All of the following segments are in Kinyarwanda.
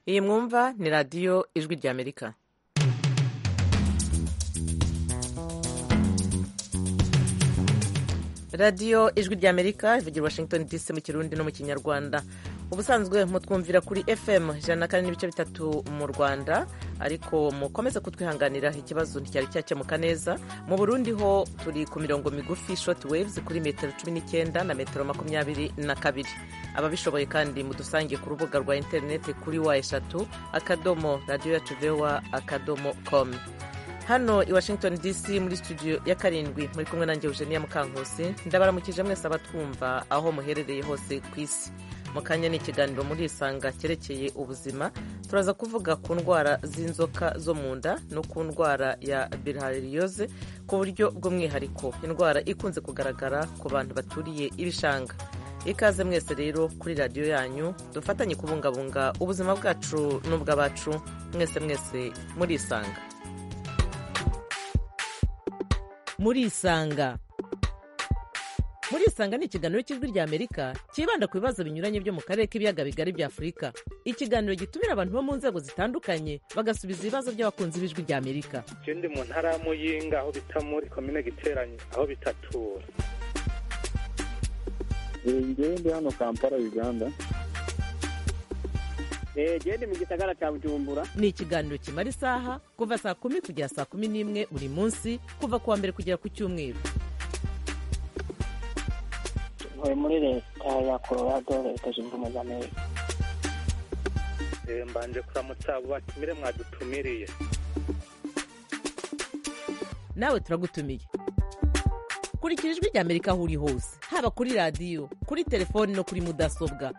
iyi mwumva ni radiyo ijwi ry'amerika radiyo ijwi ry'amerika ivugira washington dc mu kirundi no mu kinyarwanda ubusanzwe mutwumvira kuri fm ijana na kane n'ibice bitatu mu rwanda ariko mukomeze kutwihanganira ikibazo nticyari cyakemuka neza mu burundi ho turi ku mirongo migufi short waves kuri metero cumi n'icyenda na metero makumyabiri na kabiri ababishoboye kandi mudusange ku rubuga rwa interineti kuri wa eshatu akadomo radiyo yacu vewa akadomo komu hano i washington dc muri studio ya karindwi muri kumwe nanjye eugenia mukankusi ndabaramukije mwese abatwumva aho muherereye hose ku isi mu kanya ni ikiganiro murisanga cyerekeye ubuzima turaza kuvuga ku ndwara z'inzoka zo mu nda no ku ndwara ya bilhaririyoze ku buryo bw'umwihariko indwara ikunze kugaragara ku bantu baturiye ibishanga ikaze mwese rero kuri radiyo yanyu dufatanye kubungabunga ubuzima bwacu n'ubw'abacu mwese mwese murisanga murisanga murisanga ni ikiganiro cy'ijwi ry'amerika cyibanda ku bibazo binyuranye byo mu karere k'ibiyaga bigari bya afurika ikiganiro gitumira abantu bo mu nzego zitandukanye bagasubiza ibibazo by'abakunzi b'ijwi ry'amerika ikindi mu ntara ya muyinga aho bita muri komine giteranye aho bitatura ngende hano kampala uganda gende mu gisagara cya bujumbura ni ikiganiro kimara isaha kuva saa kumi kugera saa kumi n'imwe buri munsi kuva ku wa mbere kugera ku cyumweru ntuye muri leta ya colorado leta zunze ubumwe za amerika mbanje kuramutsa abo batumire mwadutumiriye nawe turagutumiye kurikira ijwi ry'amerika aho uri hose haba kuri radiyo kuri telefoni no kuri mudasobwa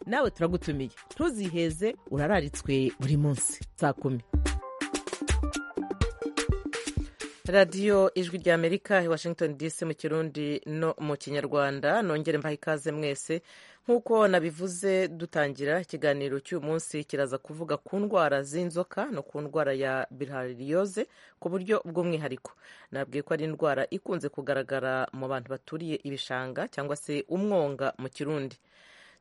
nawe turagutumiye ntuziheze urararitswe buri munsi saa kumi radiyo ijwi ry'amerika i washington dc mu kirundi no mu kinyarwanda nongere mbaha ikaze mwese nk'uko nabivuze dutangira ikiganiro cy'uyu munsi kiraza kuvuga ku ndwara z'inzoka no ku ndwara ya bilhaririyoze ku buryo bw'umwihariko nabwiye ko ari indwara ikunze kugaragara mu bantu baturiye ibishanga cyangwa se umwonga mu kirundi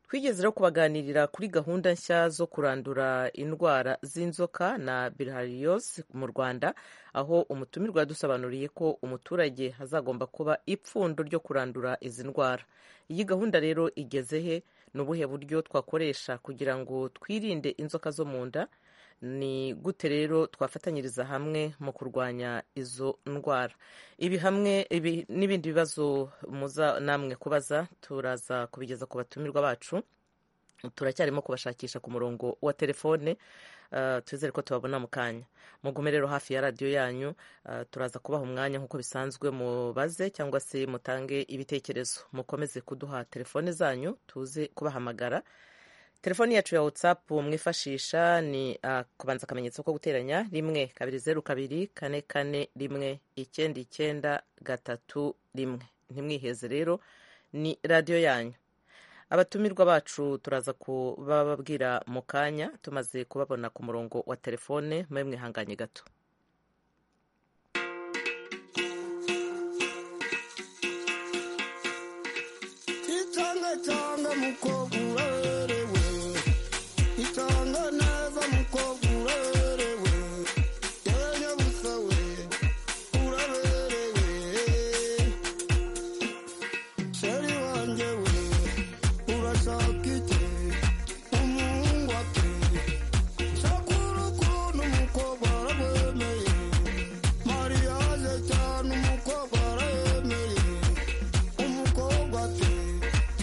twigeze rero kubaganirira kuri gahunda nshya zo kurandura indwara z'inzoka na bilhariyos mu rwanda aho umutumirwa yadusobanuriye ko umuturage hazagomba kuba ipfundo ryo kurandura izi ndwara iyi gahunda rero igeze he ni ubuhe buryo twakoresha kugira ngo twirinde inzoka zo mu nda ni gute rero twafatanyiriza hamwe mu kurwanya izo ndwara ibi hamwe n'ibindi bibazo muza namwe kubaza turaza kubigeza ku batumirwa bacu turacyarimo kubashakisha ku murongo wa telefone twizere ko tubabona mu kanya mugume rero hafi ya radiyo yanyu turaza kubaha umwanya nk'uko bisanzwe mubaze cyangwa se mutange ibitekerezo mukomeze kuduha telefone zanyu tuze kubahamagara telefoni yacu ya watsapu mwifashisha ni kubanza akamenyetso ko guteranya rimwe kabiri zeru kabiri kane kane rimwe icyenda icyenda gatatu rimwe ntimwiheze rero ni radiyo yanyu abatumirwa bacu turaza kubababwira mu kanya tumaze kubabona ku murongo wa telefone mube mwihanganye gato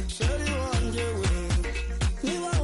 Shari wanjye we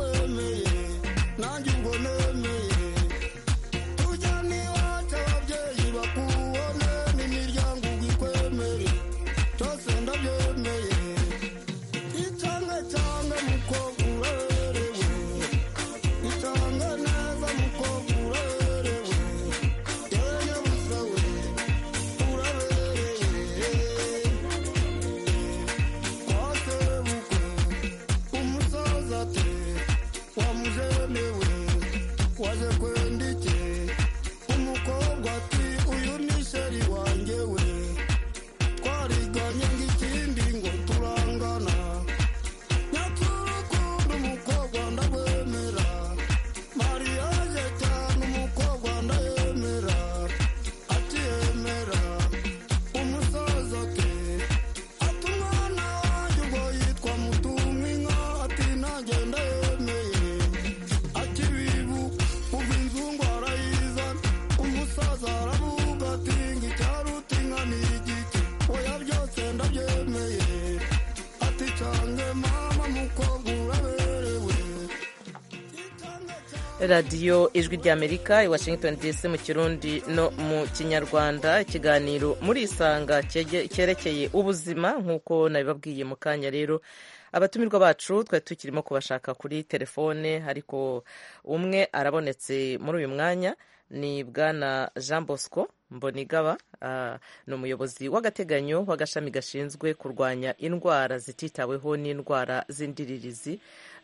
radiyo ijwi ry'amerika i washington dc mu kirundi no mu kinyarwanda ikiganiro muri isanga cyege- cyerekeye ubuzima nk'uko nabibabwiye mu kanya rero abatumirwa bacu twari tukirimo kubashaka kuri telefone ariko umwe arabonetse muri uyu mwanya ni bwana jean bosco mbonigaba ah, ni umuyobozi w'agateganyo w'agashami gashinzwe kurwanya indwara zititaweho n'indwara z'indiririzi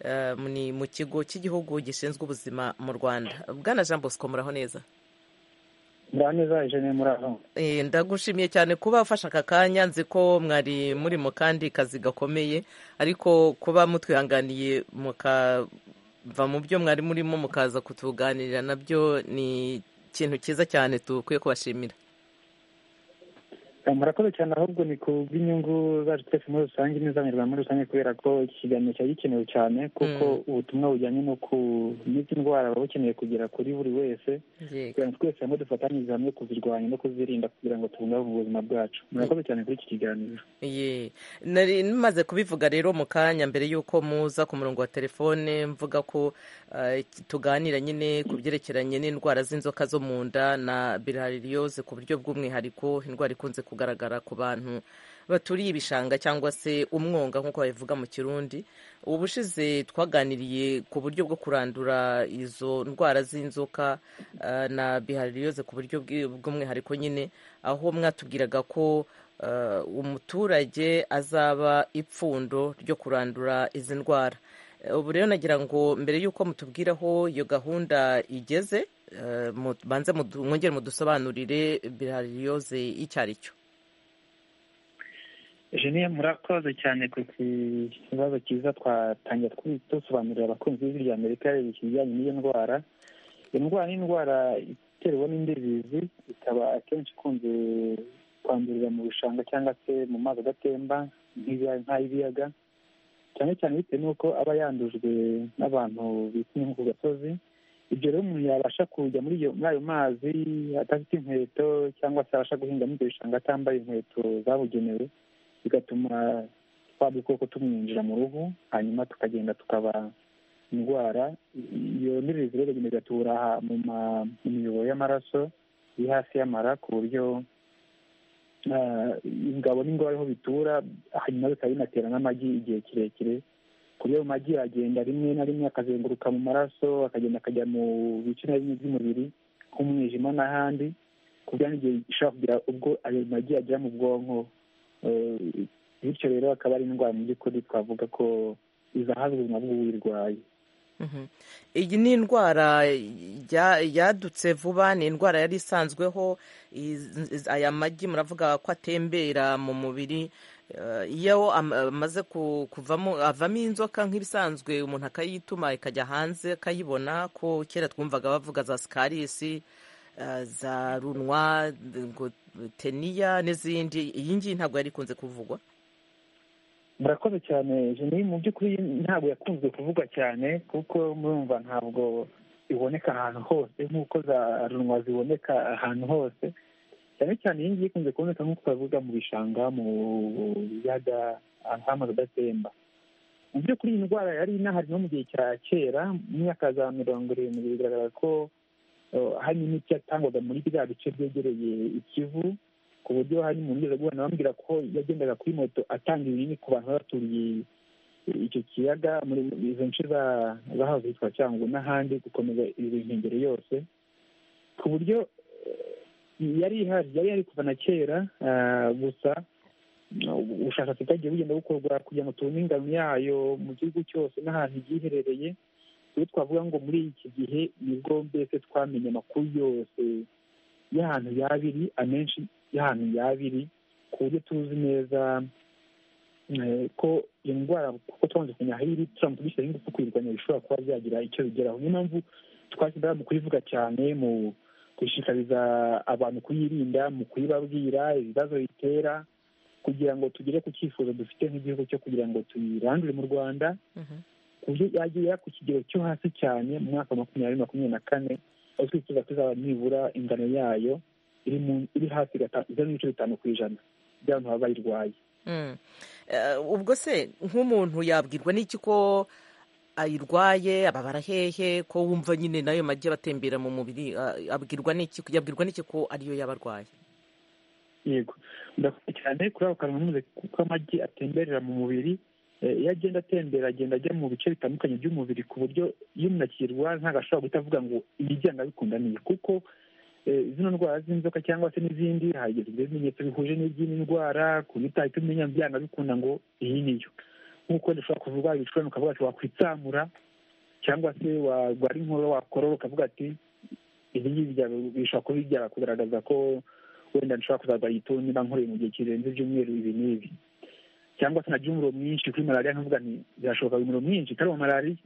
eh, ni mu kigo cy'igihugu gishinzwe ubuzima mu rwanda bwana jean bosco muraho neza ndaneza ije ni muri aho Eh, ndagushimiye cyane kuba ufashe aka kanya nzi ko mwari muri mu kandi kazi gakomeye ariko kuba mutwihanganiye mukava mu byo mwari murimo mukaza kutuganirira nabyo ni ikintu cyiza cyane dukwiye kubashimira murakoze cyane ahubwo ni ku bw'inyungu zacu twese muri rusange n'iz'abanyarwanda muri rusange kubera ko iki kiganiro cyari gikenewe cyane kuko ubutumwa bujyanye no kumenya indwara buba bukeneye kugera kuri buri wese kugira ngo twese hamwe dufatanyirize hamwe kuzirwanya no kuzirinda kugira ngo tubungabunge ubuzima bwacu murakoze cyane kuri iki kiganiro Ye. nari maze kubivuga rero mu kanya mbere y'uko muza ku murongo wa telefone mvuga ko eh, tuganira nyine ku byerekeranye n'indwara z'inzoka zo mu nda na bilhaririose ku buryo bw'umwihariko indwara ikunze kugaragara ku bantu baturiye ibishanga cyangwa se umwonga nk'uko babivuga mu kirundi ubushize twaganiriye ku buryo bwo kurandura izo ndwara z'inzoka eh, na bilhaririose ku buryo bw'i- bw'umwihariko nyine aho mwatubwiraga ko eh, umuturage azaba ipfundo ryo kurandura izi ndwara Eh, ubu rero nagira ngo mbere y'uko mutubwira aho iyo gahunda igeze eh, mu- banze mudu- mwongere mudusobanurire birariyoze icyo ari cyo jeniye murakoze cyane ku kibazo cyiza twatangira twi- dusobanurira abakunzi b'ijwi rya amerika ikijyanye n'iyo ndwara iyo ndwara ni indwara iterwa n'indirizi ikaba akenshi ikunze kwandurira mu bishanga cyangwa se mu mazi adatemba nk'ibi- nk'ay'ibiyaga cyane cyane bitewe n'uko aba yandujwe n'abantu bitumye nko ku gasozi ibyo rero umuntu yabasha kujya muri iyo muri ayo mazi adafite inkweto cyangwa se abasha guhinga muri ibyo bishanga atambaye inkweto zabugenewe bigatuma twa dukoko tumwinjira mu ruhu hanyuma tukagenda tukaba indwara iyo ndiririzi rero igenda igatubura aha mu ma- mu miyoboro y'amaraso iri hasi y'amara ku buryo ah, ingabo n'ingoro ariho bitura hanyuma bikaba binatera n'amagi igihe kirekire ku buryo ayo magi agenda rimwe na rimwe akazenguruka mu maraso akagenda akajya mu bice na bimwe by'umubiri nk'umwijima n'ahandi ku buryo n'igihe ishobora kugira ubwo ayo magi agera mu bwonko Eh, bityo rero akaba ari indwara mu by'ukuri twavuga ko izahaza ubuzima bw'uwirwaye Mhm. iyi ni indwara ya- yadutse vuba ni indwara yari isanzweho iz- iz- aya magi muravuga ko atembera mu mubiri Eh, iyo am- amaze ku- kuvamo avamo inzoka nk'ibisanzwe umuntu akayituma ikajya hanze akayibona ko kera twumvaga bavuga za sikarisi eh, za runwa ngo teniya n'izindi iyi ngiyi ntabwo yari ikunze kuvugwa murakoze cyane jeni mu by'ukuri ntabwo yakunze kuvugwa cyane kuko murumva ntabwo iboneka ahantu hose nk'uko za runwa ziboneka ahantu hose cyane cyane iyi ngiyi ikunze kuboneka nk'uko twavuga mu bishanga mu biyaga ahantu h'amazi adatemba mu by'ukuri iyi ndwara yari inahari no mu gihe cya kera mu myaka za mirongo irindwi bigaragara ko eh, hari n'imiti yatangwaga muri bya bice byegereye ikivu ku buryo hari umuntu ugeze guhura bambwira ko yagendaga kuri moto atanga ibinini ku bantu baturiye icyo kiyaga muri izo nce za- zahahoze hitwa cyangugu n'ahandi gukomeza izo nkengero yose ku buryo eh, yari ihari yari yari kuva na kera ah, gusa eh, ubushakashatsi bwagiye bugenda bukorwa kugira ngo tubone ingano yayo mu gihugu cyose n'ahantu igiye iherereye iyo twavuga ngo muri iki gihe nibwo mbese twamenye amakuru yose y'ahantu yabiri amenshi y'ahantu yabiri ku buryo tuzi neza eh, ko iyo ndwara kuko twamaze kumenya aho iri turamutse dushyiraho ingufu kuyirwanya bishobora kuba byagira icyo bigeraho niyo mpamvu twashyize mu kuyivuga cyane mu gushishikariza abantu kuyirinda mu kuyibabwira ibibazo bitera kugira ngo tugere ku cyifuzo dufite nk'igihugu cyo kugira ngo tuyirandure mu rwanda Mhm. ku buryo yagera ku kigero cyo hasi cyane mu mwaka wa makumyabiri makumyabiri na kane aho twifuza kuzaba nibura ingano yayo iri mu- iri hasi gata- zeru n'ibice bitanu ku ijana by'abantu baba bayirwaye Mm. Eh, ubwo se nk'umuntu yabwirwa n'iki ko ayirwaye ababara hehe ko wumva nyine nayo majya abatembera mu mubiri ah, abwirwa n'iki yabwirwa n'iki ko ariyo yaba arwaye yego murakoze cyane kuri ako kantu kuko amagi atemberera mu mubiri eh, iyo agenda atembera agenda ajya mu bice bitandukanye by'umubiri ku buryo iyo umuntu akirwara ntabwo ashobora guhita avuga ngo ibijyanye abikunda niye kuko eh, zino ndwara z'inzoka cyangwa se n'izindi hagezwe ibimenyetso bihuje n'iby'iyi ndwara ku buryo utahita umenya byanga bikunda ngo iyi niyo nk'uko dushobora kuvuga ibicurane ukavuga ati wakwitsamura cyangwa se warwara inkorora wakorora ukavuga ati ibi ngibi bya- bishobora kuba bijya kugaragaza ko wenda nshobora kuzarwara igituntu niba nkoreye mu gihe kirenze ibyumweru ibi n'ibi cyangwa se nagira umuriro mwinshi kuri malariya nkavuga nti birashoboka umuriro mwinshi utari uwa malariya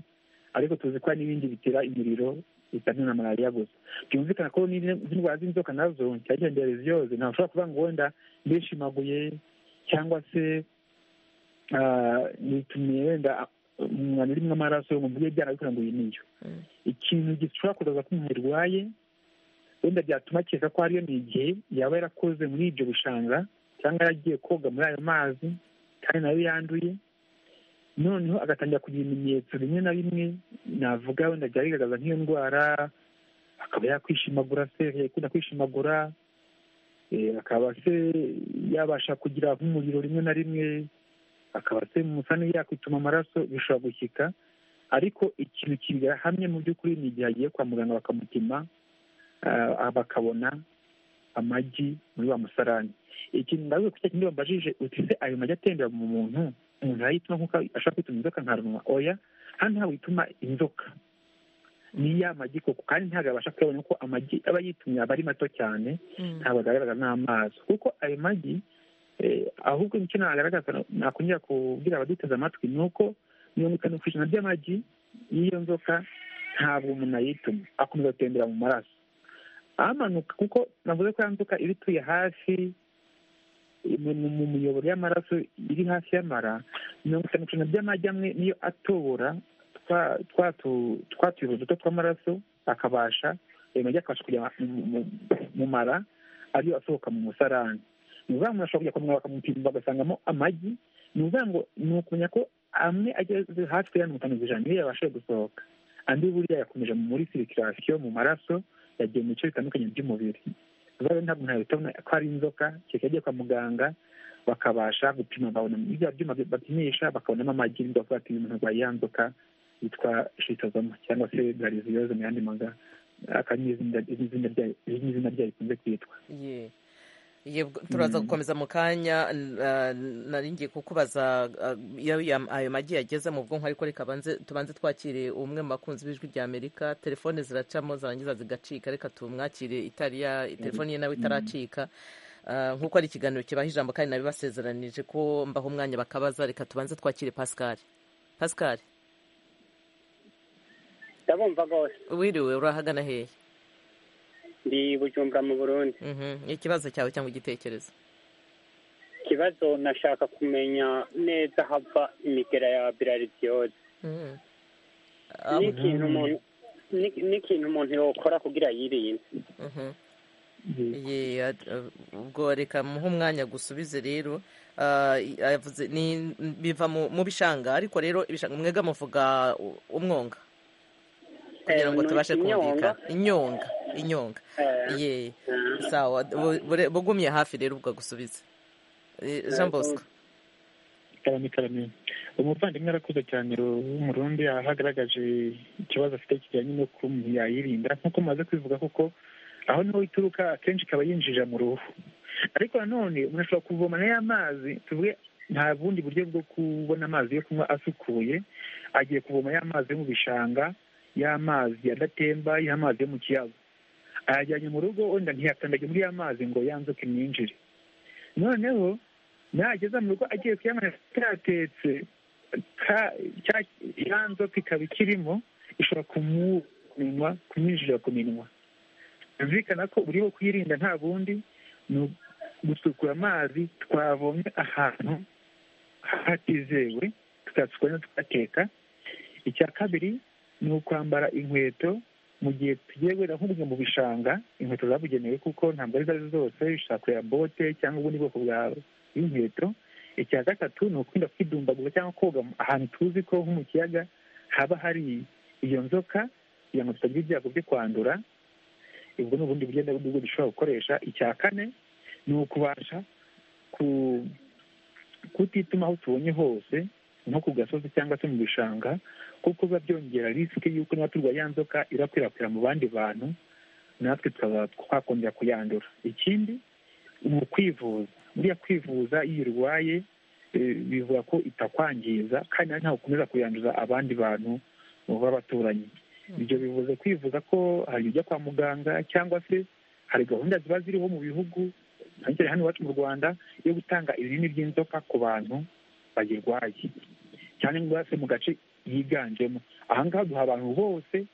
ariko tuzi ko hari n'ibindi bitera imiriro bitandukanye na malariya gusa byumvikana ko n'indwara z'inzoka nazo cyane cyane dereziyose ntabwo ushobora kuvuga ngo wenda ndishimaguye cyangwa se ah, nitumiye wenda umwana urimo amaraso ngo mvuge byanabikora ngo iyi niyo Mm. ikintu gishobora kugaragaza ko umuntu yarwaye wenda byatuma akeka ko hariyo ni igihe yaba yarakoze muri ibyo bishanga cyangwa yaragiye koga muri ayo mazi kandi nayo yanduye noneho agatangira kugira ibimenyetso bimwe na bimwe navuga wenda byaba bigaragaza nk'iyo ndwara akaba yakwishimagura se yakunda kwishimagura eh, akaba se yabasha kugira nk'umuriro rimwe na rimwe akaba se musane yakwituma amaraso bishobora gushyika ariko ikintu kibihamye mu by'ukuri ni igihe agiye kwa muganga bakamupima ah, bakabona amagi muri wa musarani ikintu ndavuze ku cya kindi wambajije uti se ayo magi atembera mu muntu umuntu arayituma nk'uko ashobora kwituma inzoka nkarunwa oya hano ntabwo ituma inzoka ni ya magi koko kandi ntabwo abasha kuyabona kuko amagi aba yitumye aba ari mato cyane Mm. ntabwo agaragara n'amaso kuko ayo magi eh, ahubwo icyo nagaragaza nakongera kubwira abaduteze amatwi ni uko mirongo itanu ku ijana by'amagi y'iyo nzoka ntabwo umuntu ayituma akomeza gutembera mu maraso amanuka kuko navuze ko ya nzoka iba ituye hafi mu mu- mu miyoboro y'amaraso iri hafi y'amara mirongo itanu ku ijana by'amagi amwe niyo atobora twa- twa tu- twa tuyoboro duto tw'amaraso akabasha ayo magi akabasha kujya mu- mu- mu mara ariyo asohoka mu musarani ni ukuvuga ngo umuntu ashobora kujya kwa muganga bakamupima bagasangamo amagi ni ukuvuga ngo ni ukumenya ko amwe ageze hafi ya mirongo itanu ku ijana niyo yabashije gusohoka andi buriya yakomeje muri sirikirasiyo mu maraso yagiye mu bice bitandukanye by'umubiri rero ntabwo ntahita abona ko ari inzoka kereka yagiye kwa muganga bakabasha gupima babona bya byuma bapimisha bakabonamo amagi bavuga ati uyu muntu arwaye ya nzoka yitwa shitozoma cyangwa se gariziyoze mu yandi maga aka ni izina izina ryayo iri ni izina ryayo rikunze kwitwa Ye. Yego, turaza gukomeza mu kanya n- ah, nari ngiye kukubaza ah, iyo ya- ayo magi yageze mu bwonko ariko reka banze- tubanze twakire umwe mu bakunzi b'ijwi rya amerika telefone ziracamo zarangiza zigacika reka tumwakire itariya telefone ye nawe itaracika Ah, nk'uko ari ikiganiro kibaha ijambo kandi nabibasezeranije ko mbaho umwanya bakabaza reka tubanze twakire pascal pascal ndabumva rwose wiriwe urahagana hehe ndi bujumbura mu burundi Mhm, ikibazo cyawe cyangwa igitekerezo ikibazo nashaka kumenya neza hava imigera ya birariziyoze Mhm. Ah, n'ikintu umuntu ni- n'ikintu umuntu yokora kugira yirinde mhm. Yego. Ye, ad- ubwo reka muhe umwanya gusubize rero Ah, i- yavuze- ni- biva mu mu bishanga ariko rero ibishanga mwega muvuga u- umwonga kugira Eh, ngo ni tubashe inyonga. kumvikana inyonga inyonga Eh, ye eh, sawa bu- bure- bugumye hafi rero ubwo gusubize jean bosco karame karame umuvandimwe arakuze cyane w'umurundi ahagaragaje ikibazo afite kijyanye no kuba umuntu yayirinda nk'uko mumaze kwivuga koko aho niho ituruka akenshi ikaba yinjira mu ruhu ariko nanone umuntu ashobora kuvoma n'aya mazi tuvuge nta bundi buryo bwo kubona amazi yo kunywa asukuye agiye kuvoma ya mazi yo mu bishanga y'amazi adatemba y'amazi yo mu kiyaga ayajyanye mu rugo wenda ntiyakandage muri ya mazi ngo yanzuke imyinjire noneho nageze mu rugo agiye kuyamanira atatetse ka- cya- ya nzoka ikaba ikirimo ishobora kumunywa kumwinjirira ku minwa byumvikana ko uburyo bwo kuyirinda nta bundi ni gusukura amazi twavomye ahantu hatizewe tukayasukura no tukateka icya kabiri ni ukwambara inkweto mu gihe tugiye wenda nk'ubwo mu bishanga inkweto zabugenewe kuko ntabwo ari zo zose ushobora kureba bote cyangwa ubundi bwoko bwawe bw'inkweto icya gatatu ni ukwirinda kwidumbagura cyangwa koga mu- ahantu tuzi ko nko mu kiyaga haba hari iyo nzoka kugira ngo tutagira ibyago byo kwandura ubwo ni ubundi buryo bwo dushobora gukoresha icya kane ni ukubasha kutituma aho tubonye hose nko ku gasozi cyangwa se mu bishanga kuko biba byongera risike y'uko niba turwaye ya nzoka irakwirakwira mu bandi bantu natwe tukaba twakongera kuyandura ikindi ni ukwivuza buriya kwivuza iyo urwaye bivuga ko itakwangiza kandi ntawe ukomeza kuyanduza abandi bantu b'abaturanyi ibyo bivuze kwivuza ko hari ibijya kwa muganga cyangwa se hari gahunda ziba ziriho mu bihugu cyane hano iwacu mu rwanda yo gutanga ibinini by'inzoka ku bantu bayirwaye cyane se mu gace yiganjemo aha ngaha duha abantu bose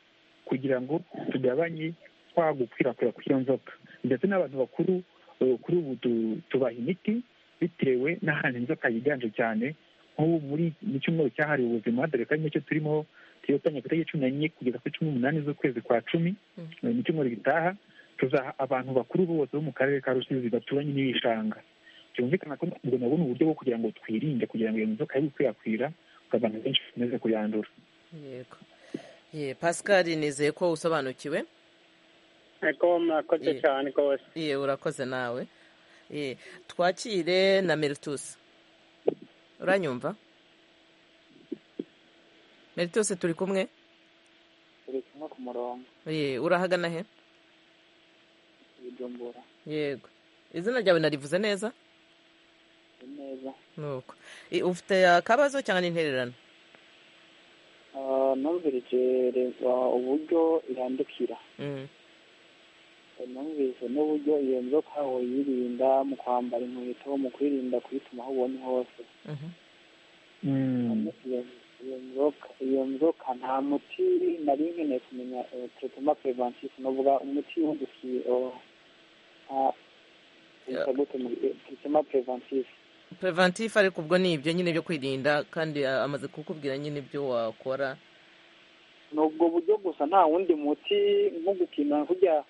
kugira ngo tugabanye kwa gukwirakwira kw'iyo nzoka ndetse n'abantu bakuru kuri ubu tubaha imiti bitewe n'ahantu inzoka yiganje cyane nk'ubu muri mu cyumweru cyahariwe ubuzima dore ko ari nicyo turimo tuyotanya ku itariki cumi n'enye kugeza kuri cumi n'umunani z'ukwezi kwa cumi mu cyumweru gitaha tuzaha abantu bakuru bose bo mu karere ka rusizi baturanye n'ibishanga byumvikana ko ngo nabona uburyo bwo kugira ngo twirinde kugira ngo iyo nzoka ye gukwirakwira ngo abantu benshi bakomeze kuyandura yego ye pascal nizeye ko usobanukiwe ego murakoze Ye. cyane rwose ye urakoze nawe ye twakire na meritus uranyumva meritus turi kumwe turi kumwe ku murongo ye urahagana he ibijumbura yego izina ryawe narivuze neza ni neza nuko Ye, ufite akabazo cyangwa n'intererano Ah, numvirije reba uburyo irandukira Mm, numvise n'uburyo iyo nzoka yirinda mu kwambara inkweto mu kwirinda kuyituma aho ubonye hose mhm. Iyo- iyo nzoka iyo nzoka nta muti nari nkeneye kumenya tretoma preventif nuvuga umuti w'udusiye gute tretoma preventif preventif ariko ubwo ni ibyo nyine byo kwirinda kandi ah, amaze kukubwira nyine ibyo wakora ni ubwo buryo gusa nta wundi muti nko gukina kurya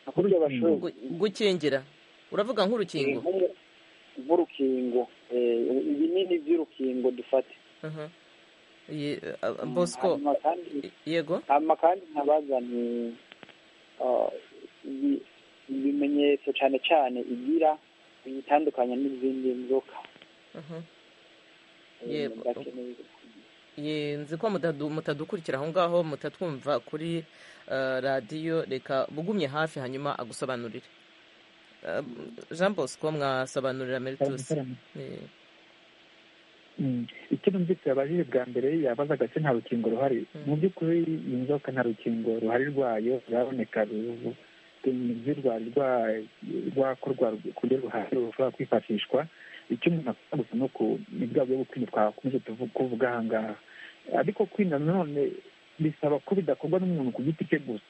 kurya bashoboye Gu- gukingira uravuga nk'urukingo Nk'umu- nk'urukingo eh, ibinini by'urukingo dufate Aha. Ye- ah, ah, bosco Hanyuma kandi yego hanyuma kandi nkabazani ah, ibi- ibimenyetso cyane cyane igira biyitandukanya n'izindi nzoka Aha. Eh, Yego. ndakeneye- Ye, nzi ko mutadu- mutadukurikira aho ngaho mutatwumva kuri eh, radiyo reka bugumye hafi hanyuma agusobanurire Eh, jean bosco mwasobanurira meritus Eh, Mm. icyo numvise yabajije bwa mbere yabazaga se nta rukingo ruhari Mm. mu by'ukuri iyi nzoka nta rukingo ruhari rwayo ruraboneka ru- rwari rwa- rwakorwa ku buryo ruhari rushobora kwifashishwa icyo umuntu akora gusa ni uku ni bwa buryo bwo kwirinda twakomeje tuvu- kuvuga aha ngaha ariko kwirinda nanone bisaba ko bidakorwa n'umuntu ku giti cye gusa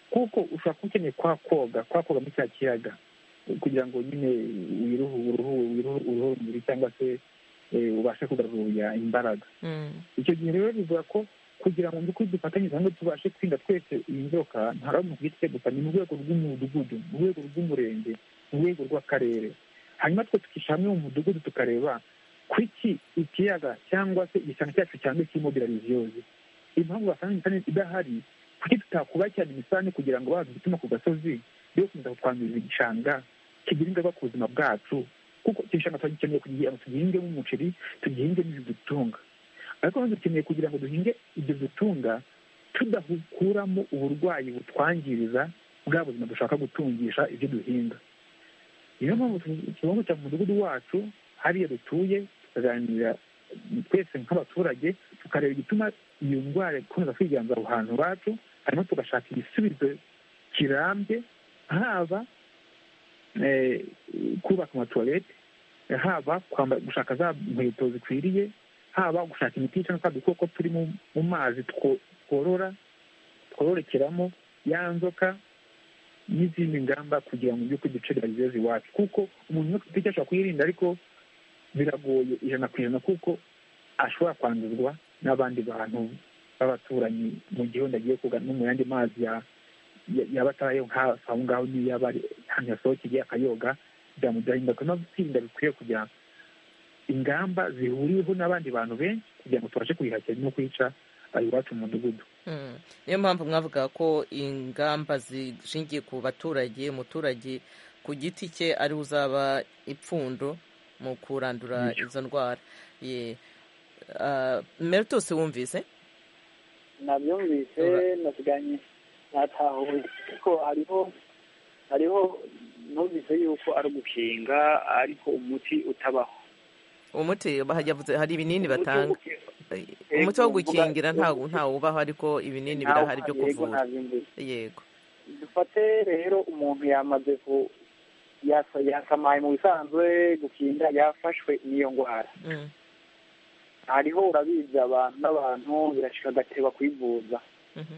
kuko ushobora kuba ukeneye kwa koga kwa koga muri cya kiyaga kugira ngo nyine wiruhu uruhu wiruhu- uruhu rumubiri cyangwa se eh, ubashe kugarura imbaraga mm, icyo gihe rero bivuga ko kugira ngo by'ukuri dufatanyirize hamwe tubashe kwirinda twese iyi nzoka ntabwo ari mu giti cye gusa ni mu rwego rw'umudugudu mu rwego rw'umurenge mu rwego rw'akarere hanyuma twe tukishyira hamwe mu mudugudu tukareba kuki ikiyaga cyangwa se igishanga cyacu cyangwa kirimo birariziyoze impamvu basanga imisane idahari kuki tutakubakirana imisane kugira ngo bazi igituma ku gasozi yo gukomeza kutwangiriza igishanga kigira ingaruka ku buzima bwacu kuko icyo gishanga turagikeneye kugira ngo tugihingemo umuceri tugihingemo ibidutunga ariko nanone dukeneye kugira ngo duhinge ibyo dutunga tudakuramo uburwayi butwangiriza bwa buzima dushaka gutungisha ibyo duhinga niyo mpamvu tugomba kujya mu mudugudu wacu hariya dutuye tukaganira twese nk'abaturage tukareba igituma iyo ndwara ikomeza kwiganza aho hantu iwacu hanyuma tugashaka igisubizo kirambye haba eh, kubaka amatuwarete haba kwamba- gushaka za nkweto zikwiriye haba gushaka imiti yica n'utwa dukoko turi mu mu mazi two- tworora twororekeramo ya nzoka n'izindi ngamba kugira ngo ibyo duce bageze iwacu kuko umuntu umwe ku giti cye ashobora kuyirinda ariko biragoye ijana ku ijana kuko ashobora kwanduzwa n'abandi bantu b'abaturanyi mu gihe wenda agiye koga no mu yandi mazi ya- ya- yaba atarayo nka- aho ngaho niyo yaba ari ahantu yasohokeye akayoga byamugiraho ingaruka no kwirinda bikwiye kugira ingamba zihuriweho n'abandi bantu benshi kugira ngo tubashe kuyihakira no kuyica iwacu mu mudugudu niyo mpamvu mwavuga ko ingamba zishingiye ku baturage umuturage ku giti cye ari uzaba ipfundo mu kurandura izo ndwara meritose wumvise nabyumvise Ura- nasiganye natahuye ariko hariho hariho numvise yuko ari ugukinga ariko umuti utabaho umuti bahavuze hari ibinini batanga Umuti wo Eh, umuti wo gukingira ntawo ntawubaho ariko ibinini gukinga birahari byo ntawo- yego, kuvura nabyumvise. yego dufate rero umuntu yamaze ku yasa- yasamaye mu bisanzwe gukinga yafashwe n'iyo ndwara Mm. hariho urabizi abantu n'abantu birashika agateba kwivuza Mhm.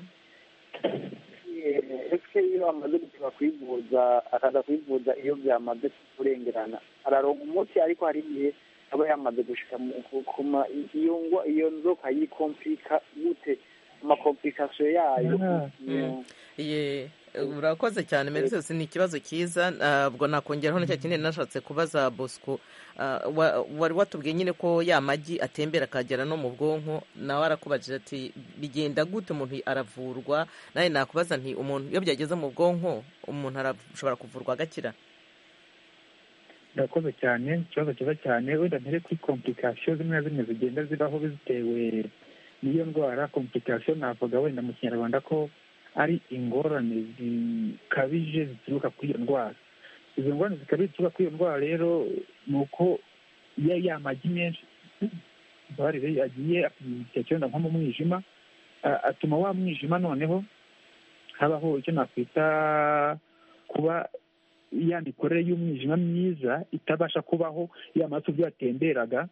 ese iyo amaze guteba kwivuza akaza kwivuza iyo byamaze kurengerana araronka umuti ariko hari igihe aba yamaze gushika mu- ku- ku ma- iyo ngwa iyo nzoka yikompika gute amakomplikasiyo yayo Ah, iyo- Ye, urakoze cyane meritose ni ikibazo cyiza ntabwo nakongeraho na cya kindi nashatse kubaza bosco Ah, wa- wari watubwiye nyine ko ya magi atembera akagera no mu bwonko nawe arakubajije ati bigenda gute umuntu aravurwa nawe nakubaza nti umuntu iyo byageze mu bwonko umuntu arashobora kuvurwa agakira irakoze cyane ikibazo cyiza cyane wenda ntere kuri komplikasiyo zimwe na zimwe zigenda zibaho bitewe n'iyo ndwara komplikasiyo navuga wenda mu kinyarwanda ko ari ingorane zikabije zituruka kuri iyo ndwara izo ngorane zikabije zituruka kuri iyo ndwara rero ni uko iyo yamagi menshi mbabarire agiye akiyenda nko mu mwijima a- atuma wa mwijima noneho habaho icyo nakwita kuba ya mikorere y'umwijima myiza itabasha kubaho ya maraso ubwo yatemberaga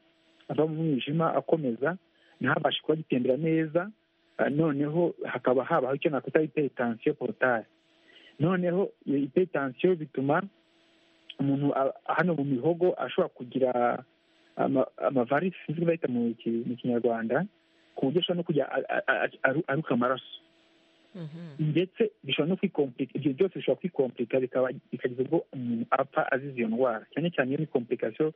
ava mu mwijima akomeza ntabashe kuba agitembera neza ah, noneho hakaba habaho icyo nakwita hypertension porotare noneho iyo hypertension bituma umuntu a- hano mu mihogo ashobora kugira ama- amavarisi sinzi ko bayita mu ki- mu kinyarwanda ku buryo ashobora no kujya a- a- a- aru- aruka amaraso Mhm. ndetse bishobora no kwikomplikira ibyo byose bishobora kwikomplikira bikaba bikageza ubwo umuntu apfa azize iyo ndwara cyane cyane iyo ni komplikasiyo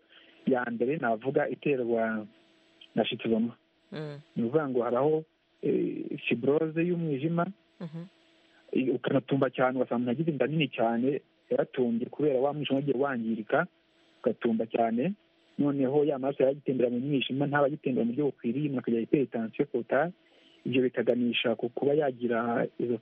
ya mbere navuga iterwa na shitizoma Mm, ni ukuvuga ngo habaho fibroze y'umwijima mhm. i- ukanatumba cyane ugasanga umuntu agize inda nini cyane yaratumbye kubera wa mwijima wagiye wangirika ugatumba cyane noneho ya maraso yari agitembera mu mwijima ntabe agitembera mu buryo bukwiriye umuntu akagira hypertension porotare ibyo bikaganisha ku kuba yagira izo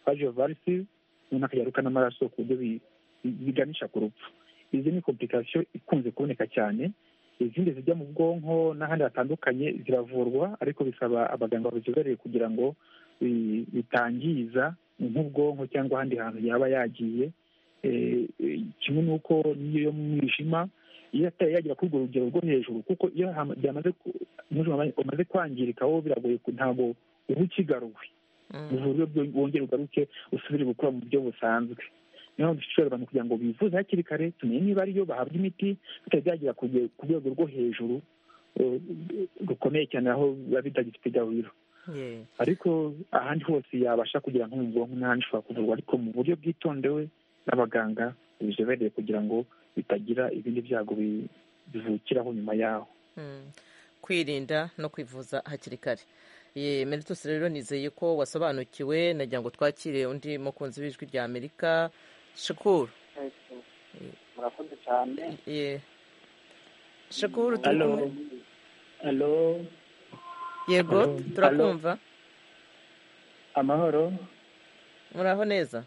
fagiovarisis noneho akagira n'amaraso ku buryo bi- bi- biganisha ku rupfu izi ni komplikasiyo ikunze kuboneka cyane izindi zijya mu bwonko n'ahandi hatandukanye ziravurwa ariko bisaba abaganga babizobereye kugira ngo bi- bitangiza nk'ubwonko cyangwa ahandi hantu yaba yagiye Eh, eh, kimwe n'uko n'iyo yo mu mwijima iyo atari yagera kuri urwo rugero rwo hejuru kuko iyo hama- byamaze ku- umwijima wamaze- umaze kwangirika wo biragoye ku- ntabwo uba ukigaruwe Mm. uburyo wongera ugaruke usubire gukora mu buryo busanzwe niyo mpamvu dushishikariza abantu kugira ngo bivuze hakiri kare tumenye niba ariyo bahabwa imiti bitari byagera ku rwe- ku rwego rwo hejuru eh, rukomeye cyane aho biba bitagifite gahuriro Ye. ariko ahandi hose yabasha kugera nko mu bwonko n'ahandi ushobora kuvurwa ariko mu buryo bwitondewe n'abaganga bizobereye kugira ngo bitagira ibindi byago bi- bivukiraho nyuma yaho Mm. kwirinda no kwivuza hakiri kare Ye, meritus rero nizeye ko wasobanukiwe nagira ngo twakire undi mukunzi w'ijwi rya amerika shukuru murakoze cyane Ye. shukuru turi Hello. kumwe alo yego Hello. turakumva amahoro muraho neza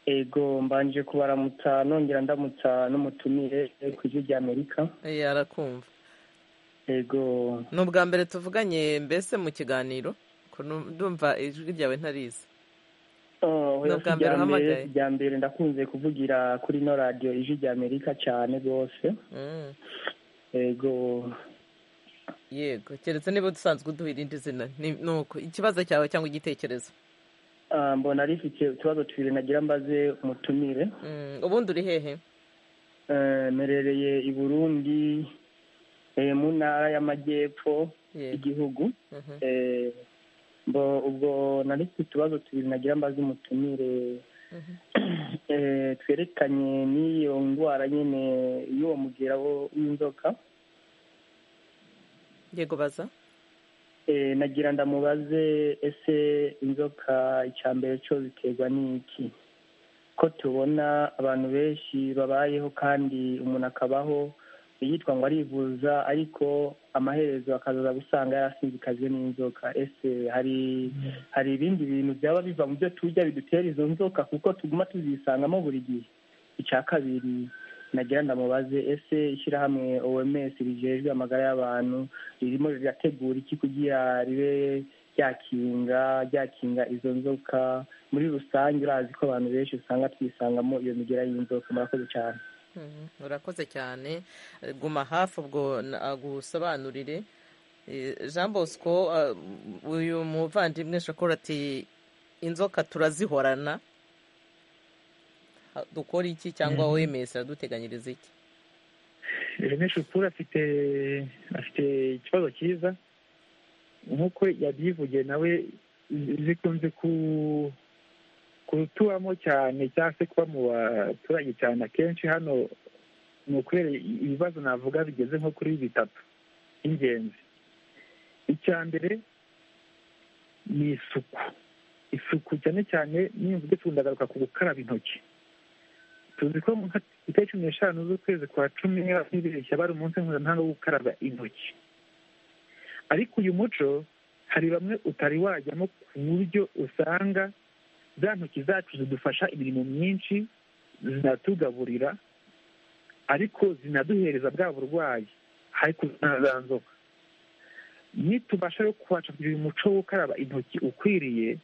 ego mbanje kubaramutsa nongera ndamutsa n'umutumire ku ijwi rya amerika Ye, arakumva ego ni ubwa mbere tuvuganye mbese mu kiganiro Ko nu- ndumva ijwi ryawe ntarizi Oh, Ni oya, ubwa si mbere irya uhamagaye? si irya mbere ndakunze kuvugira kuri ino radiyo ijwi rya amerika cyane rwose Mm. ego yego keretse niba dusanzwe uduha irindi zina ni ni uko ikibazo cyawe cyangwa igitekerezo ah, mbona rifite utubazo tubiri nagira mbaze umutumire Mm, ubundi uri hehe Eh, mperereye i burundi eh, mu ntara y'amajyepfo Ye. y'igihugu Mhm. Eh, mbo ubwo nari mfite utubazo tubiri nagira mbaze umutumire Mhm. Eh, twerekanye n'iyo ndwara nyine y'uwo mugera wo w'inzoka yego baza nagira ndamubaze ese inzoka icya mbere cyo biterwa n'iki ko tubona abantu benshi babayeho kandi umuntu akabaho yitwa ngo arivuza ariko amaherezo akazaza gusanga yarasinzikajwe n'inzoka ese hari hari ibindi bintu byaba biva mu byo turya bidutera izo nzoka kuko tuguma tuzisangamo buri gihe icya kabiri nagira ndamubaze ese ishyirahamwe oms rijejwe amagara y'abantu ririmo rirategura iki kugira ribe ryakinga ryakinga izo nzoka muri rusange urazi ko abantu benshi usanga twisangamo iyo migera y'inzoka murakoze cyane urakoze cyane guma hafi ubwo nagusobanurire jean bosco uyu muvandimwe shakora ati inzoka turazihorana dukora iki cyangwa wemerewe araduteganyiriza iki rene shupura afite afite ikibazo cyiza nk'uko yabyivugiye nawe zikunze kutuwamo cyane cyangwa se kuba mu baturage cyane akenshi hano ni ukubera ibibazo navuga bigeze nko kuri bitatu by'ingenzi icya mbere ni isuku isuku cyane cyane n'imvugo tundagaruka ku gukaraba intoki tuzi ko mu itariki cumi n'eshanu z'ukwezi kwa cumi n'ibiri cyaba ari umunsi mpuzamahanga wo gukaraba intoki ariko uyu muco hari bamwe utari wajyamo ku buryo usanga za ntoki zacu zidufasha imirimo myinshi zinatugaburira ariko zinaduhereza bwa burwayi ariko zinazanzoka nitubasha rero kuhacapira uyu muco wo gukaraba intoki ukwiriye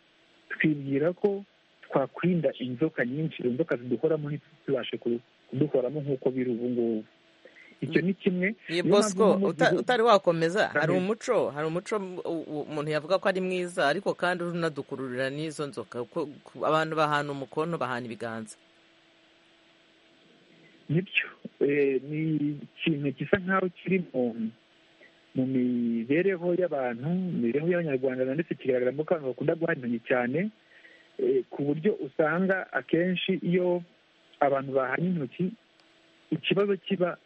twibwira ko twakwirinda inzoka nyinshi izo nzoka ziduhoramo ntitubashe kuduhoramo nk'uko biri ubu ngubu icyo ni kimwe bosco utari wakomeza hari umuco hari umuco umuntu yavuga ko ari mwiza ariko kandi unadukururira n'izo nzoka abantu bahana umukono bahana ibiganza nibyo ni ikintu gisa nk'aho kiri mu mibereho y'abantu mu mibereho y'abanyarwanda ndetse kigaragara ko abantu bakunda guha intoki cyane ku buryo usanga akenshi iyo abantu bahanye intoki ikibazo kiba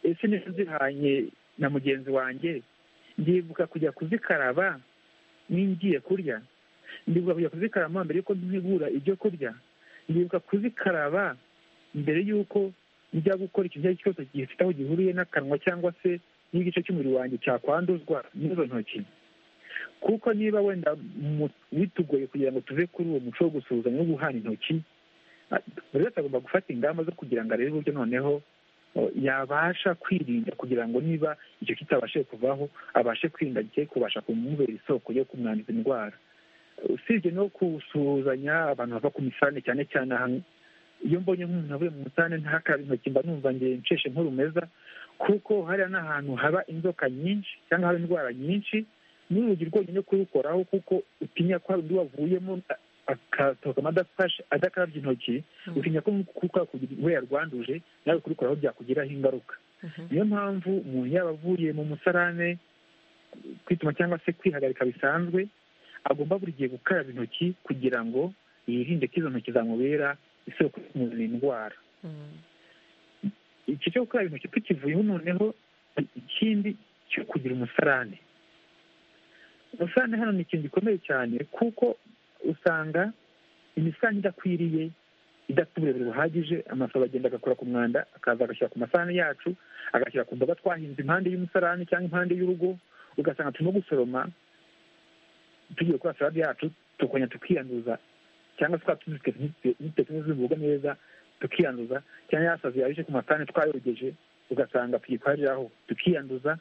ese niba zihanye na mugenzi wanjye ndibuka kujya kuzikaraba n'ingiye kurya ndibuka kujya kuzikaraba mbere y'uko ntegura ibyo kurya ndibuka kuzikaraba mbere y'uko njya gukora ikintu icyo ari cyo cyose gifite aho gihuriye n'akanwa cyangwa se n'igice cy'umubiri wanjye cyakwanduzwa n'izo ntoki kuko niba wenda bitugoye kugira ngo tuve kuri uwo muco wo gusuhuzanya no guhana intoki buri wese agomba gufata ingamba zo kugira ngo arebe uburyo noneho yabasha kwirinda kugira ngo niba icyo kitabashe kuvaho abashe kwirinda gihe kubasha kumubera isoko yo kumwanduza indwara usibye no gusuhuzanya abantu bava ku misane cyane cyane ahantu iyo mbonye nk'umuntu avuye mu musane ntakaraba intoki mba numva ngiye nsheshe nkurumeza kuko hariya n'ahantu haba inzoka nyinshi cyangwa haba indwara nyinshi n'urugi rwonyine kurukoraho kuko utinya ko hari undi wavuyemo akasohokamo adafashe adakarabye intoki utinya ko we yarwanduje nawe kurukoraho byakugiraho ingaruka niyo mpamvu umuntu yaba avuye mu musarane kwituma cyangwa se kwihagarika bisanzwe agomba buri gihe gukaraba intoki kugira ngo yirinde ko izo ntoki zamubera isoko y'umubiri indwara iki cyo gukaraba intoki tukivuyeho noneho ikindi cyo kugira umusarane umusarane hano ni ikintu gikomeye cyane kuko usanga imisarane idakwiriye idafite uburebure buhagije amasaha agenda agakora ku mwanda akaza agashyira ku masahani yacu agashyira ku mboga twahinze impande y'umusarane cyangwa impande y'urugo ugasanga turimo gusoroma tugiye gukora salade yacu tukongera tukiyanduza cyangwa se twatuzitetse neza imboga neza tukiyanduza cyangwa yasazi yaje ku masahani twayogeje ugasanga tuyikoreraho tukiyanduza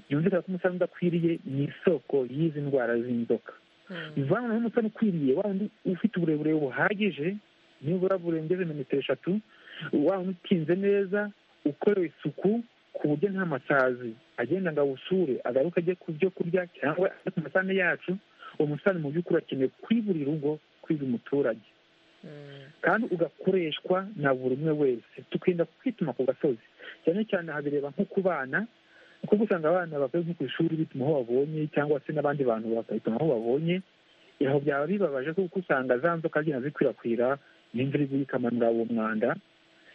byumvikana ko umusarane udakwiriye ni isoko y'izi ndwara z'inzoka bivuga ngo umusarane ukwiriye wa wundi ufite uburebure buhagije nibura burengeje metero eshatu wa wundi utinze neza ukorewe isuku ku buryo nta masazi agenda ngo awusure agaruke ajye ku byo kurya cyangwa ku masahani yacu uwo musarane mu by'ukuri urakeneye kuri buri rugo kuri buri muturage kandi ugakoreshwa na buri umwe wese tukirinda kwituma ku gasozi cyane cyane habireba nko ku bana kuko usanga abana bavuye nko ku ishuri bituma aho babonye cyangwa se n'abandi bantu bakabituma aho babonye aho byaba bibabaje kuko usanga za nzoka zigenda zikwirakwira n'imvura iguye ikamanura uwo mwanda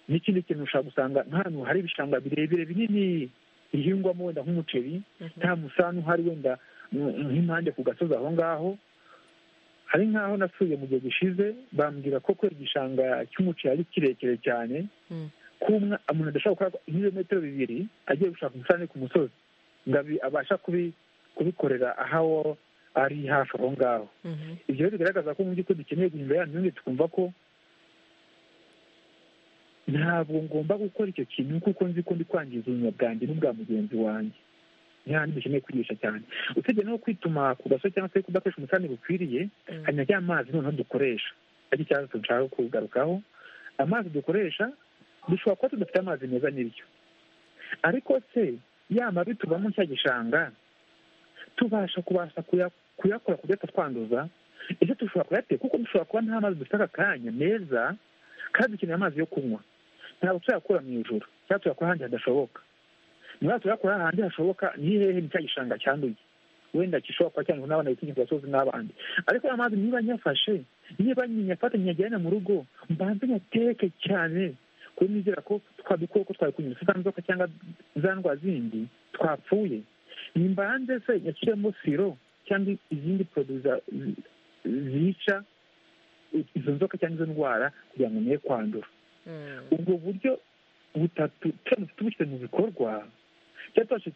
n'ikindi kintu ushobora gusanga nk'ahantu hari ibishanga birebire binini bihingwamo wenda nk'umuceri nta musani uhari wenda nk'impande ku gasozi aho ngaho hari nk'aho nasuye mu gihe gishize bambwira ko kwega igishanga cy'umuceri ari kirekire cyane ko umuntu adashobora gukora nk'ibirometero bibiri agiye gushaka umusarane ku musozi ngo abasha kubikorera aho ari hafi aho ngaho ibyo bigaragaza ko mu by'ukuri dukeneye guhindura ya myumvire tukumva ko ntabwo ngomba gukora icyo kintu kuko nzi ko ndi kwangiza ubuzima bwanjye n'ubwa mugenzi wanjye ntihandi dukeneye kwigisha cyane usibye no kwituma ku gasozi cyangwa se kudakoresha umucani bukwiriye hari na rya mazi noneho dukoresha aricyo ikibazo dushaka kugarukaho amazi dukoresha dushobora kuba tudafite amazi meza n'ibyo ariko se ya mabi tuvamo cya gishanga tubasha kubasha kuyakora kudahita twanduza ibyo dushobora kuyateka kuko dushobora kuba nta mazi dufite aka kanya meza kandi dukeneye amazi yo kunywa ntabwo tuyakura mu ijoro cyangwa tuyakura ahandi hadashoboka niba tuyakura ahandi hashoboka ni hehe ni cya gishanga cyanduye wenda gishobora kuba cyangwa n'abana bikingira gasozi n'abandi ariko aya mazi niba nyafashe niba nyafata nyajyana mu rugo mbanze nyateke cyane kuko nizera ko twa dukoko twari kunyura za nzoka cyangwa za ndwara zindi twapfuye nimbanze se nyashyiremo siro cyangwa izindi poroduwi zica izo nzoka cyangwa izo ndwara kugira ngo niye kwandura ubwo buryo butatu turamutse tubishyize mu bikorwa cyangwa tubashe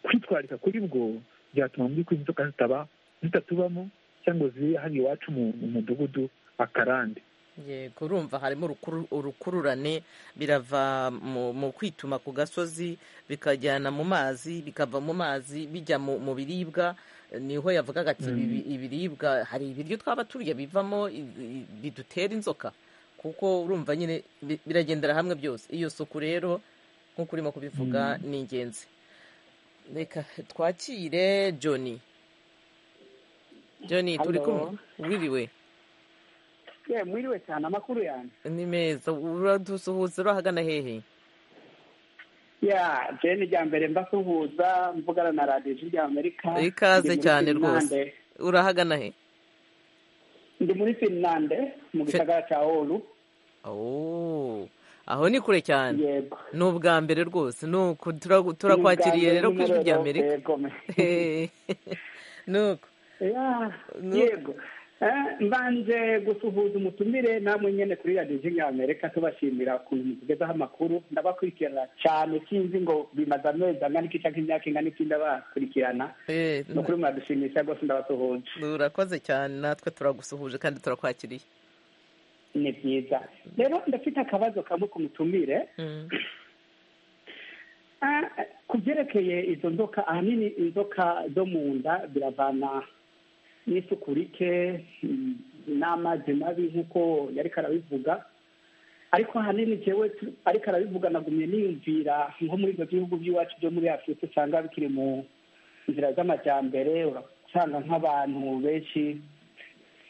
kwitwararika kuri bwo byatuma mu by'ukuri inzoka zitaba zitatubamo cyangwa zibe hano iwacu mu mudugudu akarande kurumva harimo urukururane birava mu kwituma ku gasozi bikajyana mu mazi bikava mu mazi bijya mu biribwa niho yavugaga ati ibiribwa hari ibiryo twaba turya bivamo bidutera inzoka kuko urumva nyine biragendera hamwe byose iyo suku rero nk'uko urimo kubivuga ni ingenzi reka twakire joni joni turi kumwe wiriwe mwiriwe cyane amakuru yanjye ni meza uradusuhuza urahagana hehe ya jeni rya mbere mbasuhuza mvugana na radiyo ijwi ry'amerika ikaze cyane rwose urahagana he ndi muri finlande mu gisagara cya oru aho ni kure cyane ni ubwa mbere rwose ni uku turakwakiriye rero ku ijwi ry'amerika ni uko yego mbanje gusuhuza umutumire namwe nyine kuri radiyo y'amerika tubashimira ukuntu mutugezaho amakuru ndabakurikirana cyane sinzi ngo bimaze amezi angana iki cyangwa imyaka ingana iki ndabakurikirana ni ukuri muradushimisha rwose ndabasuhuje urakoze cyane natwe turagusuhuje kandi turakwakiriye ni byiza rero ndafite akabazo kamwe ku mutumire ku byerekeye izo nzoka ahanini inzoka zo mu nda biravana n'isuku rike n'amazi mabi nk'uko yari karabivuga ariko ahanini njyewe ariko arabivuga nagumye niyumvira nko muri ibyo bihugu by'iwacu byo muri afurika usanga bikiri mu nzira z'amajyambere urasanga nk'abantu benshi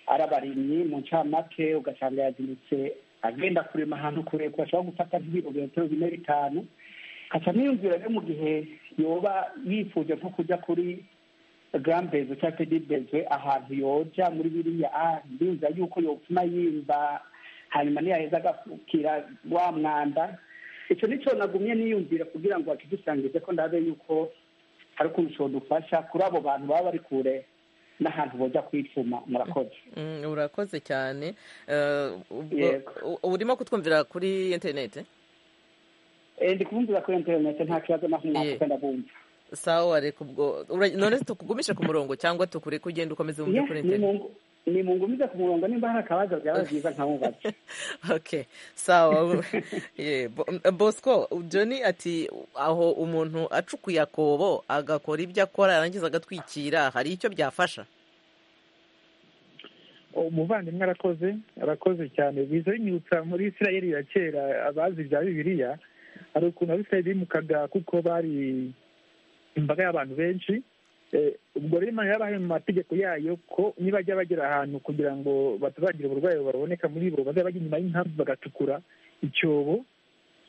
ari abarimyi mu ncamake ugasanga yaziritse agenda kurema ahantu kure ashobora gufata nk'ibirometero bine bitanu nkajya niyumvira rero mu gihe yoba yifuje nko kujya kuri gambezi cyangwa se dibezwe ahantu yoja muri biriya ndumva yuko yotuma yimba hanyuma ntiyaheza agapfukira wa mwanda icyo nicyo nagumye niyumvira kugira ngo bakidusangize ko ndabe yuko hari ukuntu ushobora dufasha kuri abo bantu baba bari kure n'ahantu bajya kwituma murakoze urakoze cyane urimo kutwumvira kuri interineti ndi kubumvira kuri interineti nta kibazo na kumwe ndabumva sawa reka ubwo none tukugumishe ku murongo cyangwa tukureke ugenda ukomeze wumve kuri interineti ni mu ngumiza ku murongo nimba hari akabazo byaba byiza nkamubaza okay sawa bosco joni ati aho umuntu acukuye akobo agakora ibyo akora yarangiza agatwikira hari icyo byafasha umuvandimwe arakoze arakoze cyane biza binyibutsa muri isirayeli ya kera abazi bya bibiliya hari ukuntu abisirayeli bimukaga kuko bari imbaga y'abantu benshi ubwo rero imana yabahaye mu mategeko yayo ko nibajya bagera ahantu kugira ngo batazagira uburwayi baboneka muri bo bazajya bajya inyuma y'inkambi bagatukura icyobo